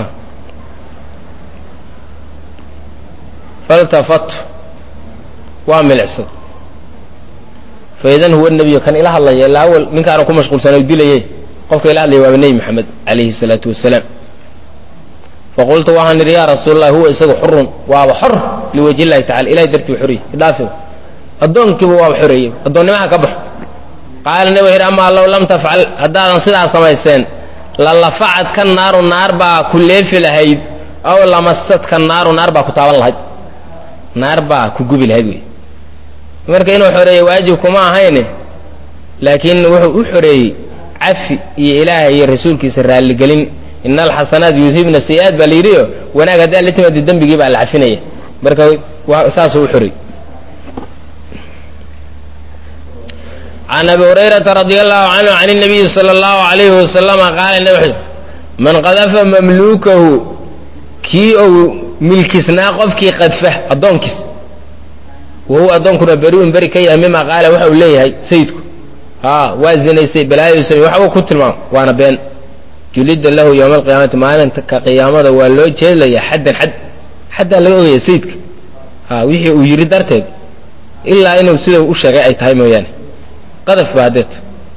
faltafat waa milicsad faidan huwa nebiyu kan ila hadlaya ilaa awal ninkaana ku mashquulsana dilaye qofka ila hadlaya waaba nebi maxamed calayhi salaatu wasalaam faqultu waxaan idhi yaa rasuul allah huwa isagu xurun waaba xor liwajhi illahi tacala ilahay dartii u xoreyey idhaafi addoonkiiba waaba xoreeyey addoonnimaha ka baxo qaala nebi wuxu yidhi amaa low lam tafcal haddaadan sidaa samayseen lalafacad ka naaru naar baa ku leefi lahayd aw lamasad ka naaru naar baa ku taaban lahayd naar baa ku gubi lahayd wey marka inuu xoreeyey waajib kuma ahayne laakiin wuxuu u xoreeyey cafi iyo ilaahay iyo rasuulkiisa raalligelin ina alxasanaat yuhibna sayi-aat baa la yidhiyo wanaag haddaa la timaado dembigii baa la cafinaya marka saasuu u xoreeyey can abi hurayrata radi allahu canhu can اnabiyi sala allahu alayhi wasalama qaala nab man qadafa mamluukahu kii ou milkisnaa qofkii qadfa addoonkiis wahuwa addoonkuna beri-un beri ka yahay mima qaala waxa uu leeyahay sayidku a waa zinaystay balaayo samey waxbuu ku tilmaamo waana been julida lahu yowma alqiyaamati maalinka qiyaamada waa loo jeedlaya xaddan xad xaddaa laga ogaya sayidka a wixii uu yidhi darteed ilaa inuu sida u sheegay ay tahay mooyaane qadaf ba hadeet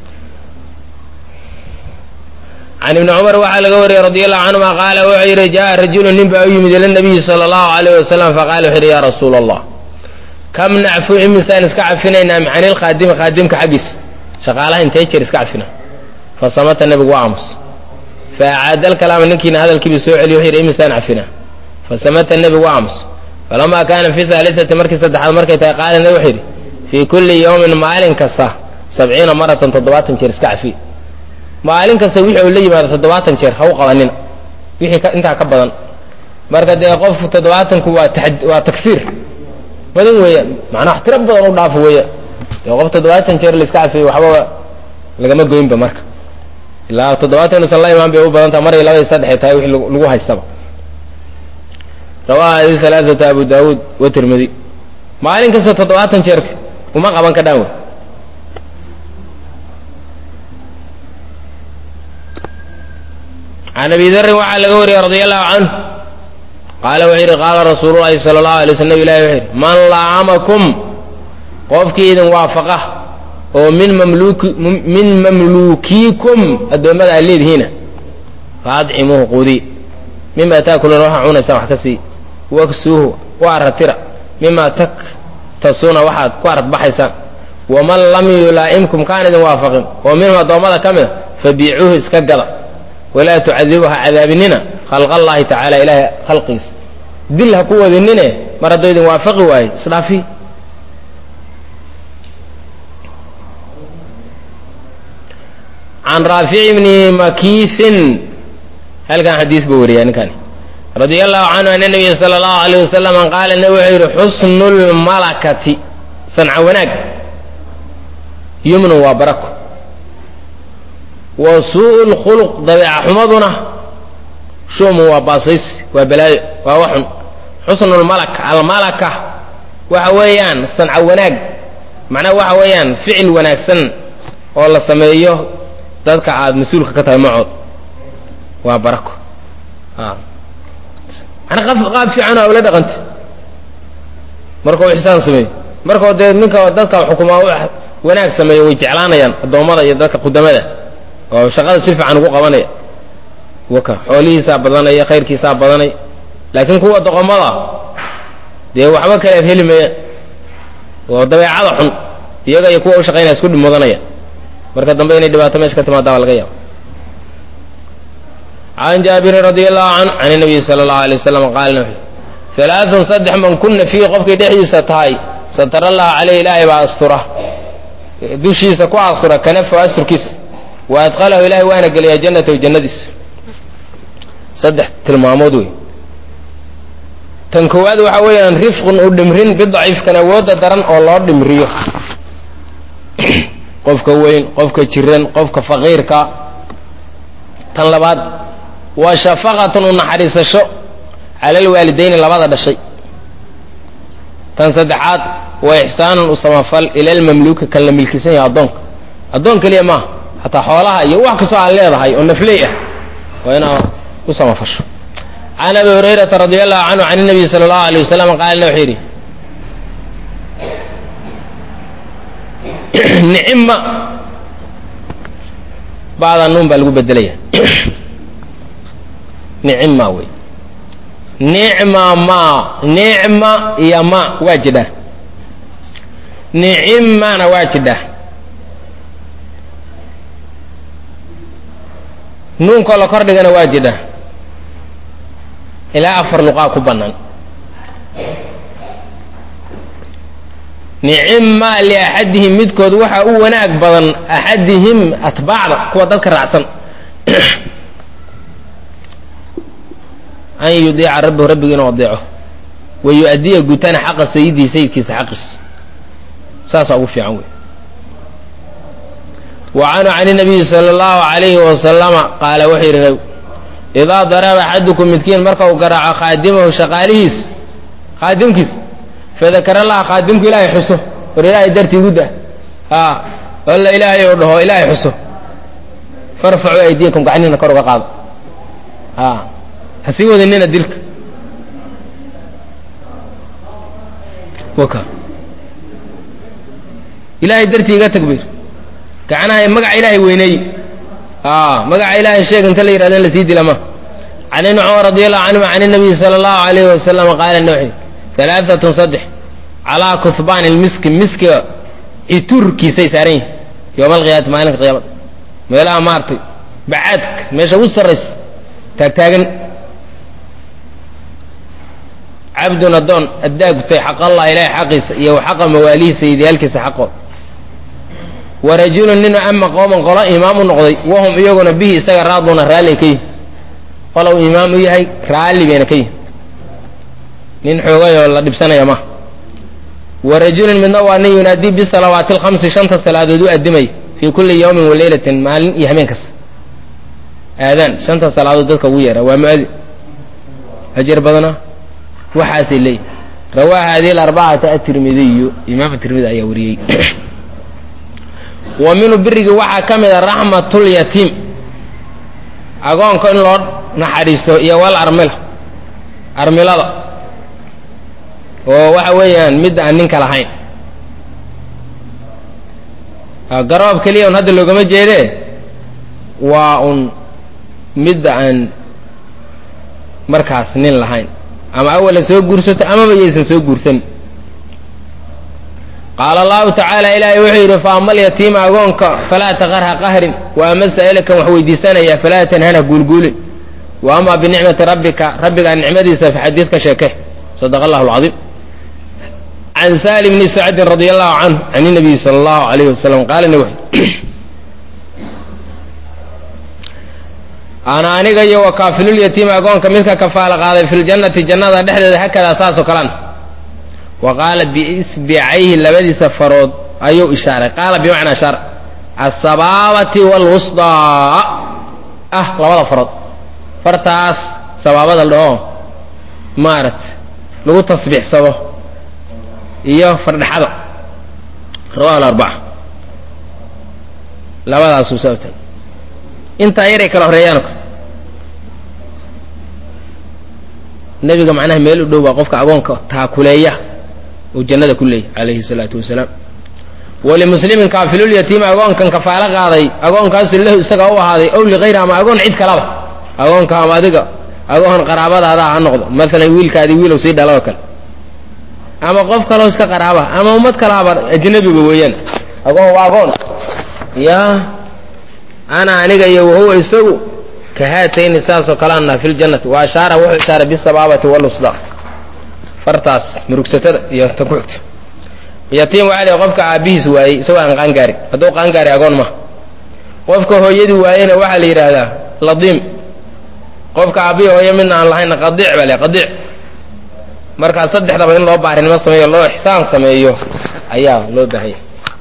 can ibni cumar waxaa laga wariyey radi allahu canhuma qaala wuxuu yidhi jaa rajulu nin baa u yimid ila nabiyi sala allahu alayh wasalam faqala wuxu yidhi ya rasuula allah kam nacfu imisaan iska cafinaynaa can ilkhaadimi khaadimka xaggiis shaqaalaha intee jeer iska cafina fasamata nebigu waa aamus faacaada alkalaama ninkiina hadalkiiba soo celiy wuxu yidhi imisaan cafina fasamata nebigu waa aamus falamaa kaana fi haalitati markii saddexaad markay tahay qaala nebi wuxuu yidhi fii kulli yawmin maalin kasta sabciina maratan toddobaatan jeer iska cafi maalin kasta wixii uu la yimaado toddobaatan jeer ha u qabanina wixii intaa ka badan marka dee qofku toddobaatanku waa waa takfiir badan weeyaan macnaa wax tiro badan u dhaafo weeya dee qof toddobaatan jeer la iska cafiyo waxba lagama goynba marka ilaa toddobaatan inuusan la imaan bay u badan taha mar iyo laba iyo saddex ay tahay wixii lagu haystaba rawaha adi alaaata abu daawuud wa tirmidi maalin kasta toddobaatan jeer uma qaban ka dhaan wey can abi darin waxaa laga wariyey radi allahu canhu qaala wuxuu yidhi qaala rasuulu llahi sala allahu alay slam ilahi wuxuu yidhi man laamakum qofkii idin waafaqa oo min mamluki min mamluukiikum addoommada aad leedihiina fa adcimuuhu quudiy mima taakuluuna waxaa cunaysaan wax ka sii waksuuhu u aratira mima taktasuuna waxaad ku aradbaxaysaan waman lam yulaa'imkum kaan idin waafaqin oo minhum addoommada ka mida fabiicuuhu iska gada walaa tucadibuha cadaabinina khalq allahi tacaala ilaahay khalqiisa dil ha ku wadinine mar hadduu idin waafaqi waaye isdhaafi can raafic bni makiisin halkan xadiis buu wariyaa ninkani radia allahu canhu ana nabiya sala allahu alayh wasalam qaala nabi wuxuu yidhi xusnu lmalakati sanca wanaag yumnun waa barako wa suu'u lkhuluq dabeeca xumaduna shumun waa baasaysi waa balaayo waa waxun xusnu lmalaka almalaka waxa weeyaan sanco wanaag macnaha waxa weeyaan ficil wanaagsan oo la sameeyo dadka aad mas-uulka ka tahay macood waa barako mana qaab fiican oo ula dhaqanta marka uu ixsaan sameeyo markao dee ninka dadka xukumaa wanaag sameeyo way jeclaanayaan addoommada iyo dadka qudamada oo shaqada si fiican ugu qabanaya waka xoolihiisaa badanaya khayrkiisaa badanaya laakiin kuwa doqomada dee waxba kalead heli mayaan oo dabeecada xun iyaga iyo kuwa u shaqaynaya isku mudanaya marka dambe inay dhibaato meesha ka timaada baa laga yaaba can jaabirin radi allahu can can nabiyi sala allahu alay wasalam qaala alaaun saddex man kuna fiihi qofkay dhexdiisa tahay satara allahu caleyh ilaahay baa astura dushiisa ku astura kanafa asturkiisa wa adqalahu ilahay waana geliyaa jannatahu jannadiisa saddex tilmaamood wey tan koowaad waxa weeyaan rifqun u dhimrin bidaciifkan awoodda daran oo loo dhimriyo qofka weyn qofka jiran qofka faqiirka tan labaad waa shafaqatun u naxariisasho cala alwaalidayni labada dhashay tan saddexaad waa ixsaanun u samafal ila almamluuki kan la milkisan yahay addoonka addoon keliya maaha hataa xoolaha iyo wax kastoo aad leedahay oo nafley ah waa inaad u samafasho can abi hurayrata radi allahu canhu can nabiy sala allahu alay wasalam qaalna wuxuu yidhi nicima bacda nuun baa lagu bedelaya nicima wey nicma ma nicma iyo ma waa jidhaa nicimana waa jidhaa nuunkoo la kordhigana waa jidhaa ilaa afar luqaa ku bannaan nicima liaxadihim midkood waxa u wanaag badan axadihim atbaacda kuwa dadka raacsan an yudiica rabbahu rabbiga inuu adeeco wa yu-adiya gutana xaqa sayidihi sayidkiisa xaqiis saasaa ugu fiican wey wa canhu can nabiyi sala allahu alayhi wasalama qaala wuxuu yidhi nab idaa daraba axadukum midkiin marka uu garaaco khaadimahu shaqaalihiis khaadimkiis fadakara laha khaadimku ilaahay xuso war ilaahay dartii gudda a alla ilaahay ou dhaho ilaahay xuso farfacuu aydiyakum gacnihina kor uga qaado a ha sii wadanina dilka waka ilaahay dartii iga takbiir gacnaha magaca ilaahay weyneey a magaca ilaahay sheeg inta la yihahdo in lasii dila ma can ibni cumar radi allahu canhum can inabiyi sala allahu alayhi wasalam qaala nawxi alaaatun saddex calaa kuhbaan ilmiski miskiga iturkiisay saaran yihin yowma alqiyaamati maalinka qiyaamada meelaha maartay bacaadka meesha ugu sarraysa taagtaagan cabdun addoon addaa gutay xaq allah ilaahay xaqiisa iyo wa xaqa mawaalihiisa idiyaalkiisa xaqooda wa rajulun nin ama qooman qolo imaam u noqday wahum iyaguna bihi isaga raaduuna raalli ka yihin qolow imaam u yahay raalli bayna ka yihin nin xoogayoo la dhibsanaya ma wa rajulun midna waa nin yunaadii bisalawaati alkhamsi shanta salaadood u addimay fii kulli yawmin wa leylatin maalin iyo habeen kasta aadaan shanta salaadood dadka ugu yeera waa muadin ajar badana waxaasay leeyihin rawaa hadihi alarbacata atirmidiyu imaam tirmidi ayaa wariyey wa minhu birigii waxaa ka mid a raxmatulyatiim agoonka in loo naxariiso iyo wal armila armilada oo waxa weeyaan midda aan ninka lahayn garoob keliya un hadda loogama jeedee waa un midda aan markaas nin lahayn ama awala soo guursato amaba yaysan soo guursan qaala allahu tacaala ilaahay wuxuu yidhi fa ama alyatiima agoonka falaa taqarha qahrin wa ama sa'ilkan wax weydiisanaya falaa tanhana guulguulin wa ama binicmati rabbika rabbigaa nicmadiisa faxadiid ka sheeke sadaqa allahu alcadiim can salim bni sacdin radi allahu canhu can inabiyi sala allahu alayhi wasalam qaala nabi ana aniga iyo wa kaafilulyatiima agoonka midka kafaala qaaday fi ljannati jannada dhexdeeda hakadaa saasoo kalean wa qaala biisbicayhi labadiisa farood ayuu ishaaray qaala bimacnaa shaar asabaabati waalwusdaa ah labada farood fartaas sabaabada la dhaho maaragta lagu tasbiixsado iyo fardhaxada rawahu alarbaca labadaasuu saa u taagay intaa yaray kala horeeyaan nebiga macnaha meel u dhow baa qofka agoonka taakuleeya uu jannada ku leeyahy calayhi salaatu wasalaam walimuslimin kaafilulyatiimi agoonkan kafaalo qaaday agoonkaasi lahu isaga u ahaaday ow ligayri ama agoon cid kalaba agoonka ama adiga agoon qaraabadaada ha noqdo maalan wiilkaadii wiilow sii dhala oo kale ama qof kaloo iska qaraaba ama ummad kalaaba ajnabiba weeyaan agoon waa agoon ya ana aniga iyo wahuwa isagu ka haatayni saasoo kaleana fi ljannati wa ashaara wuxuu ishaaray bisabaabati walusda fartaas murugsatada iyo tan ku xigta yatiim waxaa la qofka aabbihiis waayey isagoo aan qaangaarin hadduu qaangaari agoon maha qofka hooyadii waayena waxaa la yidhaahdaa ladiim qofka aabbihi hooyo midna aan lahayna qadiic baa le qadiic markaa saddexdaba in loo baarinimo sameeyo loo ixsaan sameeyo ayaa loo baahanya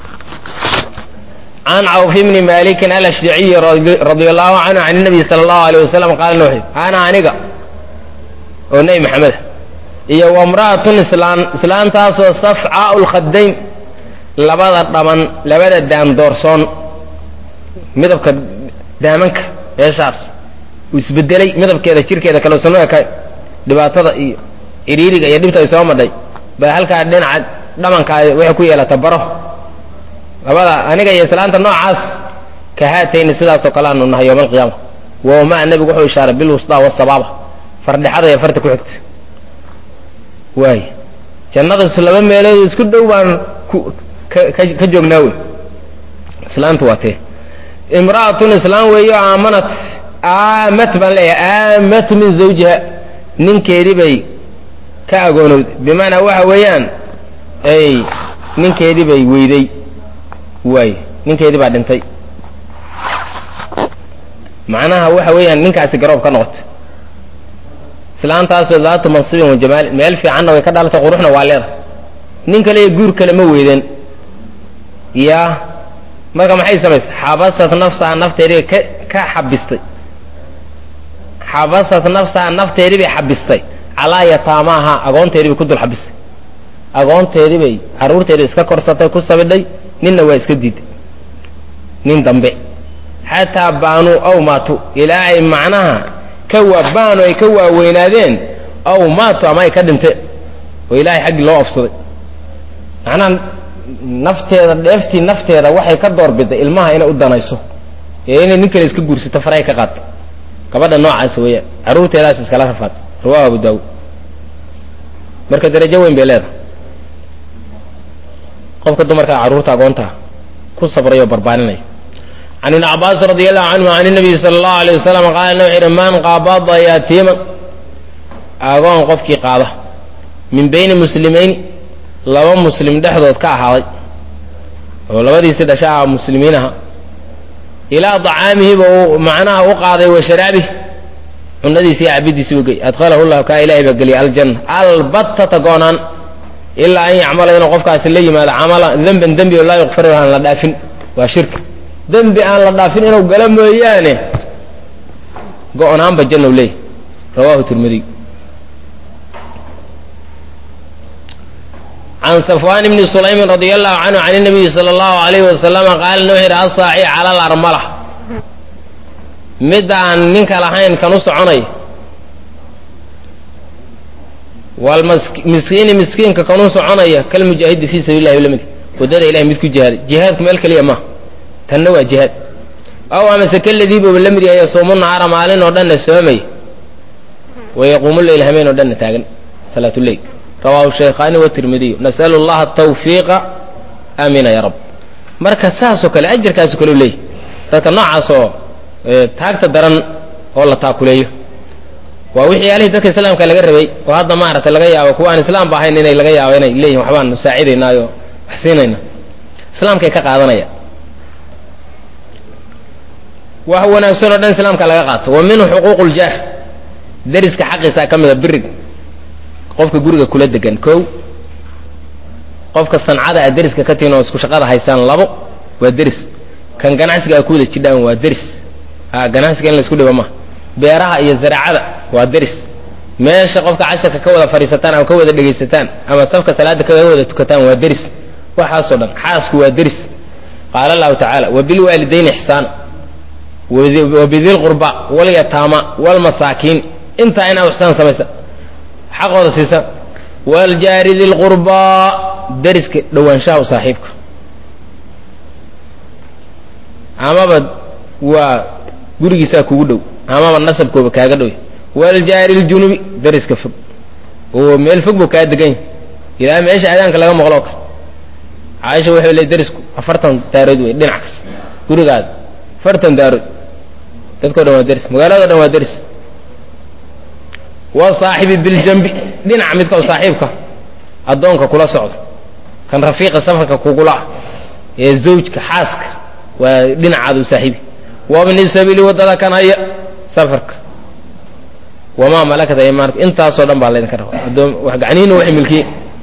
can cawf bni malikin alashjaciyi radia allahu canhu can nabiy sala allahu aleyh wasalam qaala nuuxi ana aniga oo nebi maxameda iyo wamra'atun islaan islaantaasoo safcaau lkhadayn labada dhaban labada daam doorsoon midabka daamanka meeshaas uu isbedelay midabkeeda jirkeeda kalosano eka dhibaatada iyo cidhiiriga iyo dhibta ay soo madhay baa halkaa dhinaca dhamankaa waxay ku yeelata baro labada aniga iyo islaanta noocaas ka haatayni sidaasoo kale aanu nahay yowma alqiyaama wama nebigu wuxuu ishaaray bilwusdaa wasabaaba fardhexada iyo farta ku xigta waay jannadasu laba meelood isku dhow baan ka joognaa wey islaantu waa tee imra'atun islaan weeyo aamanat aamat baan leeyahay aamat min zawjiha ninkeedii bay ka agoonowday bimacnaa waxa weeyaan ay ninkeedii bay weyday waay ninkeedii baa dhintay macnaha waxa weeyaan ninkaasi garoob ka noqotay islaantaasoo daatu mansibin wa jamaalin meel fiicanna way ka dhalatay quruxna waa leedahay nin kale iyo guur kale ma weydeen yaa marka maxay samaysay xabasat nafsaha nafteedii ka ka xabistay xabasat nafsaha nafteedii bay xabistay calaa yataamaaha agoonteedii bay ku dul xabistay agoonteedii bay carruurteedii iska korsatay ku sabidhay ninna waa iska diiday nin dambe xataa baanuu aw maatu ilaa ay macnaha ka waa baanu ay ka waaweynaadeen aw maatu ama ay ka dhinteen oo ilaahay xaggii loo ofsaday macnaha nafteeda dheeftii nafteeda waxay ka doorbiday ilmaha inay u danayso ee inay nin kale iska guursato faray ka qaato gabadha noocaas weeyaan carruurteedaas iskala rafaad rawahu abu daawud marka darajo weyn bay leedahay qofka dumarka carruurta agoontaa ku sabrayo o barbaarinaya can ibni cabaas radi allahu canhu can nabiyi sala allahu alay wasalam qaala nuu xidhi man qaabada yaatiiman agoon qofkii qaada min bayni muslimayni laba muslim dhexdood ka ahaaday oo labadiisi dhasha ah muslimiin aha ilaa dacaamihiba uu macnaha u qaaday wa sharaabih cunadiisi iyo cabidiisi u gey adkhalahu llahu kaa ilahay baa geliyay aljanna albattata goonaan ilaa an yacmala inuu qofkaasi la yimaado camala demban dembi oo laa yukfaru aan la dhaafin waa shirka dembi aan la dhaafin inuu galo mooyaane go-naanba janna u leeyahy rawahu tirmidiy can safwan bni sulaymin radi allahu canhu can nabiyi sala allahu alayhi wasalama qaala nuu yidhi asaaci cala alarmala mid aan ninka lahayn kan u soconay walmiskiini miskiinka kan u soconaya kalmujaahidi fii sabiili llahi lamid waddada ilahay mid ku jihaaday jihaadku meel keliya maaha tanna waa jihaad aw amase kaladiibuba la mid yahay yasuumu nahaara maalin oo dhanna soomay wayaquumu leyl hameen oo dhanna taagan salaatuleyl rawahu shaykhaani watirmidiyu nasalu llaha tawfiiqa aamina ya rab marka saasoo kale ajarkaaso kale u leeyahy dadka noocaasoo taagta daran oo la taakuleeyo waa wixii yaalihii dadka islaamka laga rabay oo hadda maaragtay laga yaabo kuwa aan islaamba ahayn inay laga yaabo inay leeyihin waxbaan saacidaynaayo wax siinayna islaamkay ka qaadanaya wax wanaagsan oo dhan islaamka laga qaato wa minhu xuquuq ljaar deriska xaqiisaa ka mida biriga qofka guriga kula degan kow qofka sancada a deriska ka tihin oo isku shaqada haysaan labo waa deris kan ganacsiga a ku wada jidhaan waa deris a ganacsiga in la isku dhiba maha beeraha iyo zaraacada waa deris meesha qofka casharka ka wada fadhiisataan ama ka wada dhegaysataan ama safka salaada kaga wada tukataan waa deris waxaasoo dhan xaasku waa deris qaala allahu tacaala wabilwaalidayni ixsaana wabidilqurba walyataama walmasaakiin intaa inaad ixsaan samaysa xaqooda siisa waljaari dilqurbaa deriska dhowaanshaha u saaxiibka amaba waa gurigiisaa kugu dhow amaba nasabkooba kaaga dhow waljaari ljunubi deriska fog oo meel fog buu kaa degan yahy ilaa meesha aadaanka laga maqloo kale caaisha waxay le derisku afartan daarood wey dhinac kas gurigaada afartan daarood dadkao dhan waa deris magaalado dhan waa deris wasaaxibi biljambi dhinaca midka oo saaxiibka addoonka kula socdo kan rafiiqa safarka kugula ah ee zawjka xaaska waa dhinacaada u saaxiibi wabni sabiili waddada kan haya safarka wamaa malakat aymaanku intaasoo dhan baa laydinka raba adoom wax gacnihiina waxay milkiyin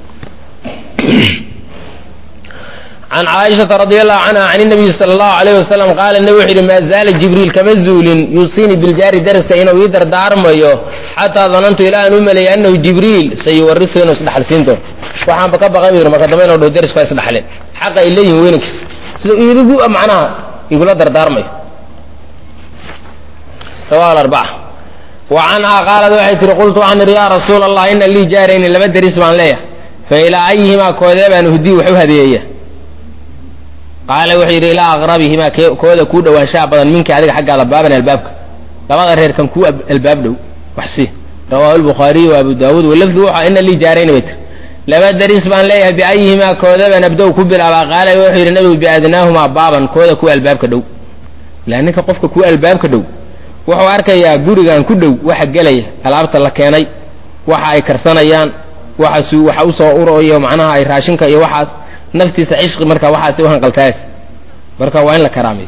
can caaishata radi allahu canha can inabiyi sala allahu alayh wasalam qaala nebi wuxuu yidhi maa zaala jibriil kama zuulin yuusiinii biljaari daraska inuu ii dardaarmayo xataa danantu ilaa aan u maleeyay annahu jibriil sayuwarisu inuu isdhaxalsiin doono waxaanba ka baqan yidhi marka dambe inuu dhaho derisku waa isdhaxleen xaqa ay leeyihin weynankiis sida irigu macnaha igula dardaarmayo rawahu alarbaca wa canhaa qaalad waxay tihi qultu waxaan idhi yaa rasuula allah ina lii jaarayni laba deris baan leeyahay fa ilaa ayihimaa koodee baan hudii wax u hadeeyeeya qaala wuxuu yidhi ilaa aqrabihimaa kooda kuu dhowaanshaha badan minka adiga xaggaada baaban albaabka labada reer kan kuu albaab dhow wax si rawaahu lbukhaariyu wa abu daawuud walafdu wuxuu ina lii jaarayni bay tiri laba deris baan leeyahay biayihimaa kooda baan abdow ku bilaabaa qaala wuxuu yidhi nabigu biadnaahumaa baaban kooda kuwa albaabka dhow ilaa ninka qofka kuwa albaabka dhow wuxuu arkayaa gurigan ku dhow waxa gelaya alaabta la keenay waxa ay karsanayaan waxaas waxa usoo urayo macnaha ay raashinka iyo waxaas naftiisa cishqi marka waxaas u hanqaltaas marka waa in la karaameeyo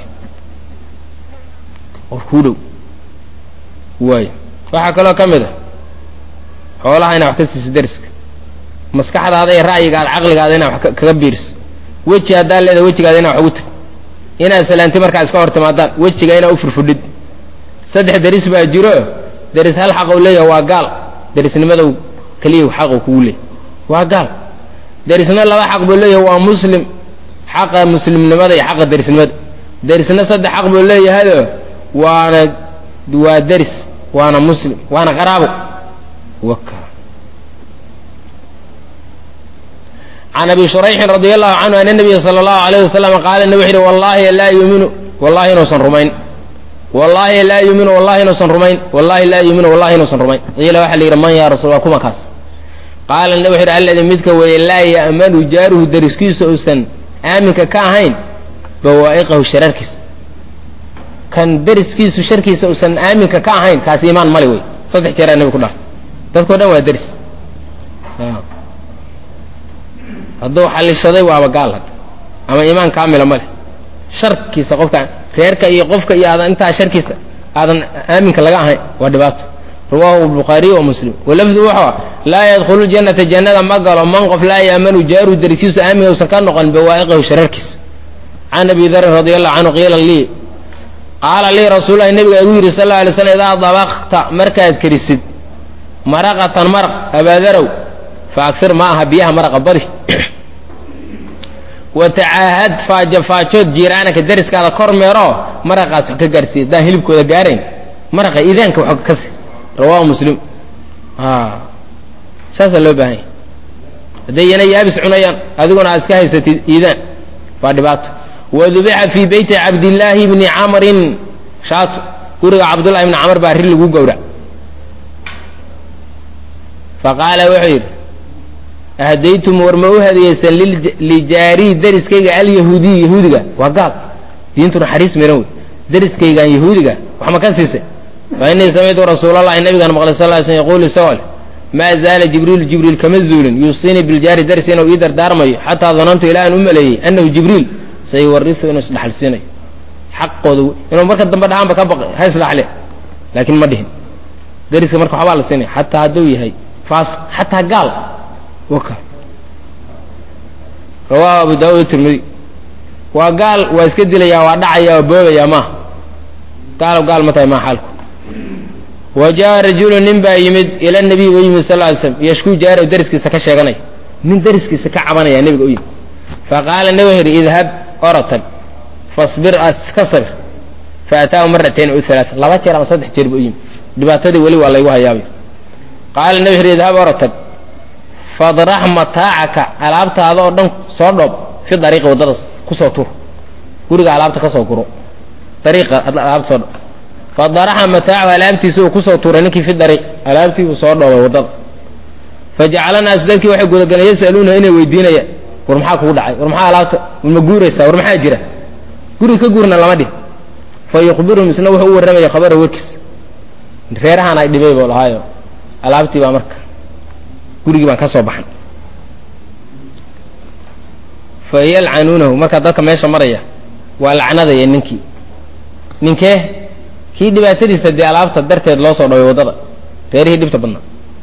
qof kuu dhow waay waxaa kaloo ka mid a xoolaha inaa wax ka siiso deriska maskaxdaada iyo ra'yigaada caqligaada inaa wax kaga biiriso weji haddaa leedahay wejigaada inaa wax ugu tag inaad salaanti markaa iska hor timaadaan wejiga inaa u furfudhid saddex deris baa jiro deris hal xaqou leeyahay waa gaal derisnimadow keliya xaqu kugu leeyahy waa gaal derisna laba xaq buu leeyahay waa muslim xaqa muslimnimada iyo xaqa derisnimada derisna saddex xaq buu leeyahayo waana waa deris waana muslim waana qaraabo waka can abi shurayxin radi allahu canhu ana nabiya sala allahu alayh wasalam qaala nabi wuxu yidhi wallahi laa yuuminu wallahi inuusan rumayn wallahi laa yuuminu wallahi inuusan rumayn wallahi laa yuuminu wallahi inuusan rumayn qiila waxaa la yidhi man yaa rasul waa kuma kaas qaala nabi wuxu yidhi alladii midka weeye laa ya'manu jaaruhu deriskiisa uusan aaminka ka ahayn bawaa'iqahu shararkiisa kan deriskiisu sharkiisa uusan aaminka ka ahayn kaas iimaan male wey saddex jeeraa nabi ku dhaartay dadkao dhan waa deris hadduu xalishaday waaba gaal hadda ama iimaan kaamila ma leh sharkiisa qofka reerka iyo qofka iyo aadan intaa sharkiisa aadan aaminka laga ahayn waa dhibaato rawahu bukhaariy wa muslim walafdu wuxuu laa yadkhulu ljannata jannada ma galo man qof laa yaamanu jaaru deriskiisu aaminka usan ka noqon bawaa'iqahu shararkiisa can abi darin radi allahu canhu qiila lii qaala lii rasuululahi nabiga igu yidhi sal la alay slam idaa dabakta markaad kerisid maraqatan maraq abaadarow fa agsir ma aha biyaha maraqa badi watacaahad faajofaajood jiiraanaka deriskaada kor meeroo maraqaas wax ka gaarsiiya haddaan hilibkooda gaarayn maraqa iidaanka wax ka si rawahu muslim saasaa loo baahan yahy hadday yana yaabis cunayaan adiguna aad iska haysatid iidaan waa dhibaato wadubixa fii beyti cabdillaahi bni camrin shaato guriga cabdullahi bni camr baa ri lagu gowrac faqaala wuxuu yidhi ahdaytum war ma u hadiyeysan lijaarii deriskayga alyahuudiy yahuudiga waa gaal diintu naxariis miran wey deriskaygaan yahuudiga wax ma ka siisay fa innii samictu rasuulallahi nabigaan maqlay sal ly slm yaquulu isagoo leh maa zaala jibriilu jibriil kama zuulin yuusiinii biljaari deris inuu ii dardaarmayo xataa danantu ilaa aan u maleeyey annahu jibriil sayuwarisu inuu isdhaxalsiinayo xaqooda inuu marka dambe dhahaanba ka baqay ha isdhaxle laakiin ma dhihin deriska marka waxbaa la siinaya xataa hadduu yahay faas xataa gaal waka rawaahu abu daawud tirmidi waa gaal waa iska dilayaa waa dhacaya waa boobaya maaha gaalo gaal ma tahay maa xaalku wa jaa rajulu nin baa yimid ila nabiy u yimid sal ly slam yashkuu jaaraw dariskiisa ka sheeganaya nin dariskiisa ka cabanaya nebiga u yimid faqaala nabiga wuxu yidhi idhab orotag fasbir iska sabir faataahu maratayn u alaaa laba jeer ama saddex jeer buu u yimid dhibaatadii weli waa laygu hayaabay qaala nabi wuxu yidhi idhab orotag fadrax mataacaka alaabtaada oo dhan soo dhoob fi dariiqi waddada kusoo tur guriga alaabta ka soo guro dariiqa alaabta soo dhoob fadaraxa mataacahu alaabtiisa uu kusoo tuuray ninkii fi dariiq alaabtii uu soo dhoobay waddada fajacala naasu dadkii waxay gudagaleen yasaluuna inay weydiinayaan war maxaa kugu dhacay war maxaa alaabta ma guuraysaa war maxaa jira guri ka guurna lama dhih fa yukhbiruhum isna wuxuu u warramaya khabara warkiis reerahaan ay dhibay buu lahaayo alaabtii baa marka gurigii baan ka soo baxan fa yalcanuunahu markaa dadka meesha maraya waa lacnadaya ninkii ninkee kii dhibaatadiisa dee alaabta darteed loo soo dhaway waddada reerihii dhibta badnaa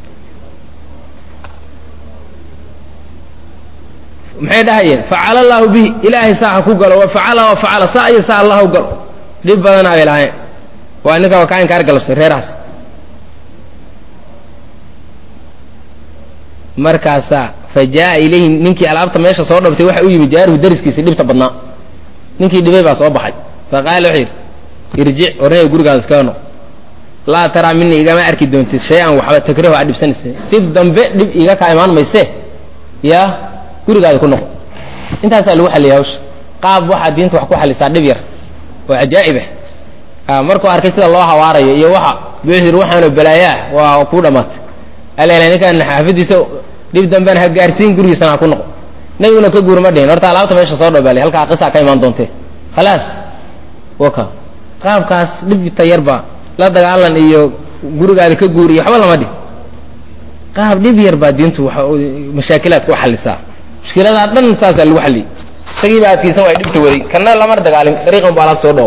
maxay dhahayeen facala allaahu bihi ilaahay saa ha ku galo wa facala wa facala saa iyo saa allah u galo dhib badanaa bay lahaayeen waa ninka waa kaa inkaar galabsay reerahaas markaasaa fa jaa ilayhi ninkii alaabta meesha soo dhabtay waxa u yimid jaaruhu dariskiisii dhibta badnaa ninkii dhibay baa soo baxay fa qaala wuxuu yidhi irjic warnaya gurigaada iskaga noq laa taraa minii igama arki doontid shay-an waxba takrahu aa dhibsanaysa dib dambe dhib iga kaa imaan mayse yaa gurigaada ku noqo intaasaa lagu xalliyay hawsha qaab waxaa diinta wax ku xallisaa dhib yar oo cajaa'ib ah markuu arkay sida loo hawaarayo iyo waxa buuxu yidhi waxaanu balaayaa waa kuu dhammaatay alala ninkaan xaafadiisa dhib dambena ha gaarsiin gurigiisana ha ku noqo nebiguna ka guur ma dhihin horta alaabta meesha soo dhobaali halkaa qisaa ka imaan doontee khalaas waka qaabkaas dhibta yarbaa la dagaalan iyo gurigaada ka guur iyo waxba lama dhihin qaab dhib yar baa diintu mashaakilaadka u xallisaa mushkiladaa dhan saasaa lagu xalliyey isagii baa adkaysan waay dhibta waday kana lamar dagaalin dariiqan bu alaabta soo dhoob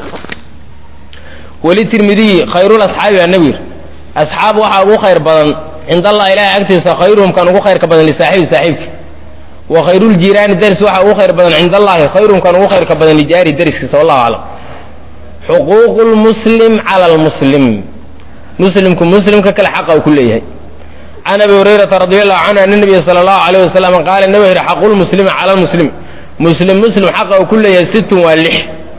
weli tirmidiyi khayrul asxaabi baa nebi yidhi asxaab waxaa ugu khayr badan cind allah ilahay agtiisa khayruhum kan ugu khayrka badan lisaaxibi saaxiibki wa khayruuljiiraani daris waxaa ugu khayr badan cind allahi khayruhum kan ugu khayrka badan lijaari dariskiisa wallahu aclam xuquuqu lmuslim cala lmuslim muslimku muslimka kale xaqa uu ku leeyahay can abi hurayrata radi allahu canhu ana nabiya sala allahu alayh wasalam qaala nabi yidhi xaqu lmuslimi cala lmuslimi muslim muslim xaqa uu ku leeyahay sittun waa lix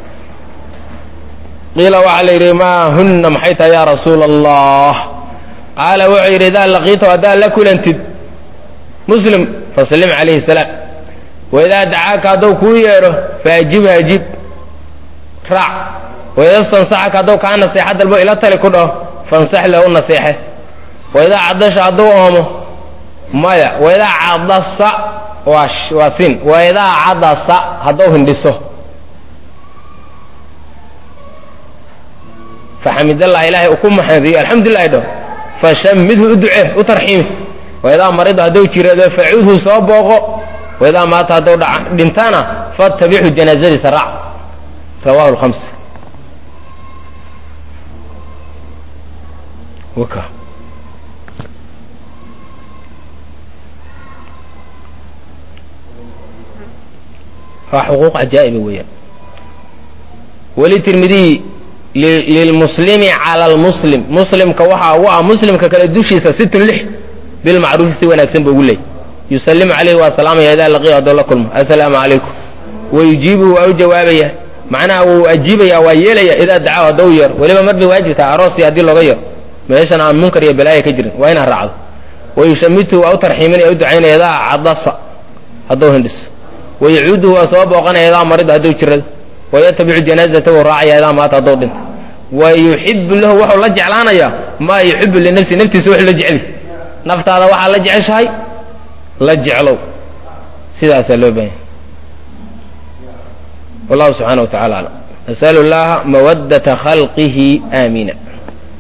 qiila waxaa la yidhi maa hunna maxay tahay yaa rasuula allah qaala wuxuu yidhi idaa laqiitahu haddaad la kulantid muslim fasallim calayhi salaam waidaa dacaaka hadduu kuu yeedho faajib ajib raac waidaa stansaxaka hadduu kaa naseexa dalbo ila tali ku dhaho fansax lahu naseexe waidaa cadasha hadduu oomo maya waidaa cadasa waa waa sin waidaa cadasa hadduu hindhiso faxamidallah ilaahay u ku maxadiyo alxamdulilahi dhaho fashamidhu u ducee u tarxiimi waidaa marida hadduu jirado facudhu soo booqo waidaa maata hadduu dhintana fatabixu janaazadiisa raac rawahu lhamsa waka waa xuquuq cajaa'iba weeyaan weli tirmidiyi lilmuslimi cala lmuslim muslimka waxaa ugu ah muslimka kale dushiisa situn lix bilmacruufi si wanaagsan ba ugu leeyay yusallimu calayhi waa salaamaya idaa laqiya haddoo la kulmo assalaamu calaykum wayujiibuhu waa u jawaabaya macnaha wuu ajiibaya waa yeelaya idaa dacaa haddou yeero weliba mar bay waajib tahay aroosi haddii looga yeero meeshan aan munkar iyo balaaya ka jirin waa inaad raacdo wayushamitu waa u tarxiiminaya u ducaynaya idaa cadasa hadduu hindhiso wayacuuduhu waa soo booqanaya idaa marida hadduu jirado wayatabicu janaazata wuu raacaya idaa maata hadduu dhinto wa yuxibu lahu wuxuu la jeclaanayaa maa yuxibu linafsi naftiisa wuxuu la jeceli naftaada waxaa la jeceshahay la jeclow sidaasaa loo baahanya wallahu subxaana wa tacala aclam nasalu llaha mawadata khalqihi aamina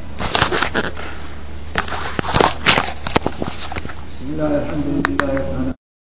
بسم الله الحمد لله